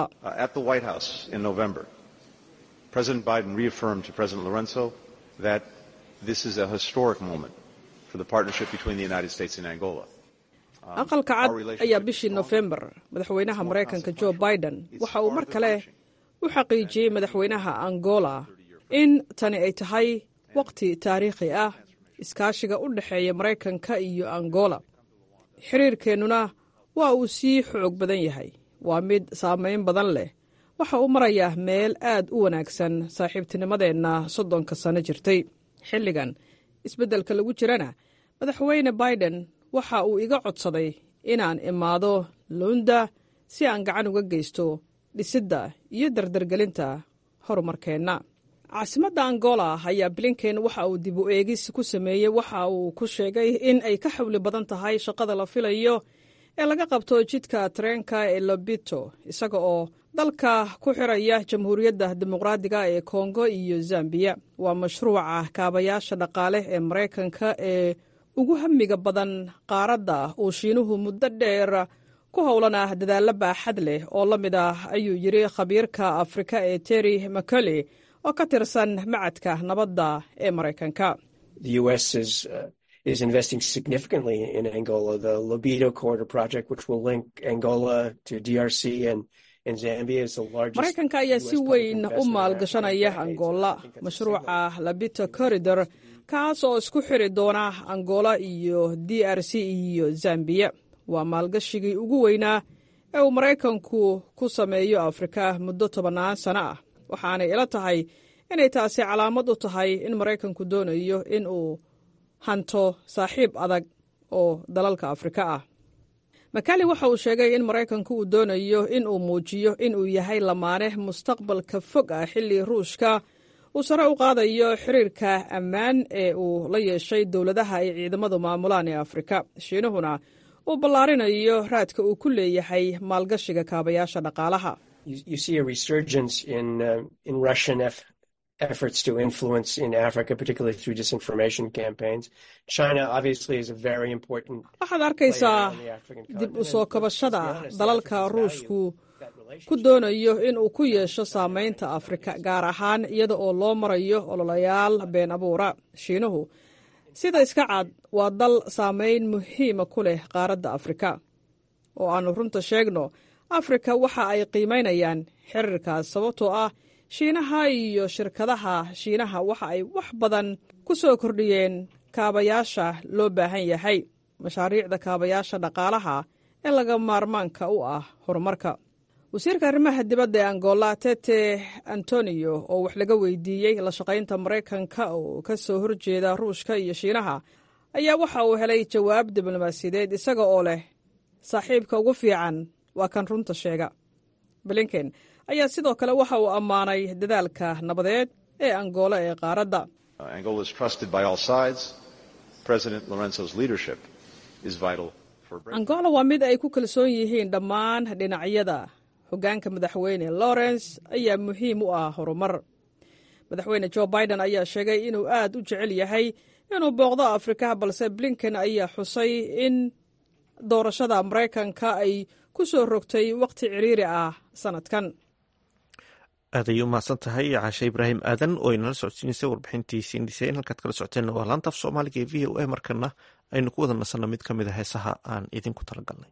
President Biden reaffirmed to President Lorenzo that this is a historic moment for the partnership between the United States and Angola. aqalka cad ayaa bishii nofembar madaxweynaha maraykanka jo biden waxa uu mar kale u xaqiijiyey madaxweynaha angola in tani ay tahay waqti taariikhi ah iskaashiga u dhexeeya maraykanka iyo angola xiriirkeennuna waa uu sii xoog badan yahay waa mid saamayn badan leh waxa uu marayaa meel aad u wanaagsan saaxiibtinimadeenna soddonka sano jirtay xilligan isbeddelka lagu jirana madaxweyne biden waxa uu iga codsaday inaan imaado luunda si aan gacan uga geysto dhisidda iyo dardargelinta horumarkeenna caasimadda angola ayaa blinken waxa uu dib u eegis ku sameeyey waxa uu ku sheegay in ay ka xawli badan tahay shaqada la filayo ee laga qabto jidka tareenka ee lobito isaga oo dalka ku xiraya jamhuuriyadda dimuqraadiga ee kongo iyo zambiya waa mashruuca kaabayaasha dhaqaale ee maraykanka ee ugu hamiga badan qaaradda uu shiinuhu muddo dheer ku howlan ah dadaallo baaxad leh oo la mid ah ayuu yidhi khabiirka afrika ee terry macole oo ka tirsan macadka nabadda ee maraykanka is investing significantly in Angola. The Lobito Corridor project, which will link Angola to DRC and maraykanka ayaa si weyn u maalgashanaya angola mashruuca labito corridor kaas oo isku xiri doona angola iyo d r c iyo zambiya waa maalgashigii ugu weynaa ee uu maraykanku ku sameeyo afrika muddo tobannaan sano ah waxaanay ila tahay inay taasi calaamad u tahay in maraykanku doonayo in uu hanto saaxiib adag oo dalalka afrika ah makali waxa uu sheegay in maraykanku uu doonayo in uu muujiyo in uu yahay lamaane mustaqbalka fog ah xilli ruushka uu sare u qaadayo xiriirka ammaan ee uu la yeeshay dowladaha ay ciidamadu maamulaan ee afrika shiinuhuna uu ballaarinayo raadka uu ku leeyahay maalgashiga kaabayaasha dhaqaalaha efforts to influence in Africa, particularly through disinformation campaigns. China obviously is a very important. waxaad arkaysaa dib u soo kabashada dalalka ruushku ku doonayo in uu ku yeesho saamaynta afrika gaar ahaan iyada oo loo marayo ololayaal been abuura shiinuhu sida iska cad waa dal saamayn muhiima ku leh qaaradda afrika oo aannu runta sheegno afrika waxa ay qiimaynayaan xiriirkaas sababtoo ah shiinaha iyo shirkadaha shiinaha waxa ay wax badan ku soo kordhiyeen kaabayaasha loo baahan yahay mashaariicda kaabayaasha dhaqaalaha ee laga maarmaanka u ah horumarka wasiirka arrimaha dibadda ee angola tete antonio oo wax laga weydiiyey la shaqaynta maraykanka oo ka soo horjeeda ruushka iyo shiinaha ayaa waxa uu helay jawaab diblomaasiyadeed isaga oo leh saaxiibka ugu fiican waa kan runta sheega blinken ayaa sidoo kale waxa uu ammaanay dadaalka nabadeed ee angola ee qaaradda angola waa mid ay ku kalsoon yihiin dhammaan dhinacyada hoggaanka madaxweyne lawrence ayaa muhiim u ah horumar madaxweyne jo biden ayaa sheegay inuu aad u jecel yahay inuu booqdo afrika balse blinken ayaa xusay in doorashada maraykanka ay ku soo rogtay wakhti ciriiri ah sanadkan aad ayay u mahadsan tahay caashe ibraahim aadan oo inala socodsiineysay warbixintii siindhiseen halkaad kala socoteenna waa laanta af soomaaliga ee v o a markana aynu ku wada nasanno mid ka mid a heesaha aan idinku talagalnay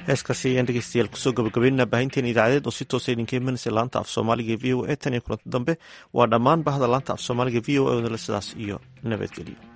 heeskaasi ayaan dhegeystayaal kusoo gabagabeynaa baahinteen idaacadeed oo si toosa idinka imanaysa laanta af soomaaliga v o e tan iyo kulanti dambe waa dhammaan bahda laanta af soomaaliga v o e odale sidaas iyo nabadgelyo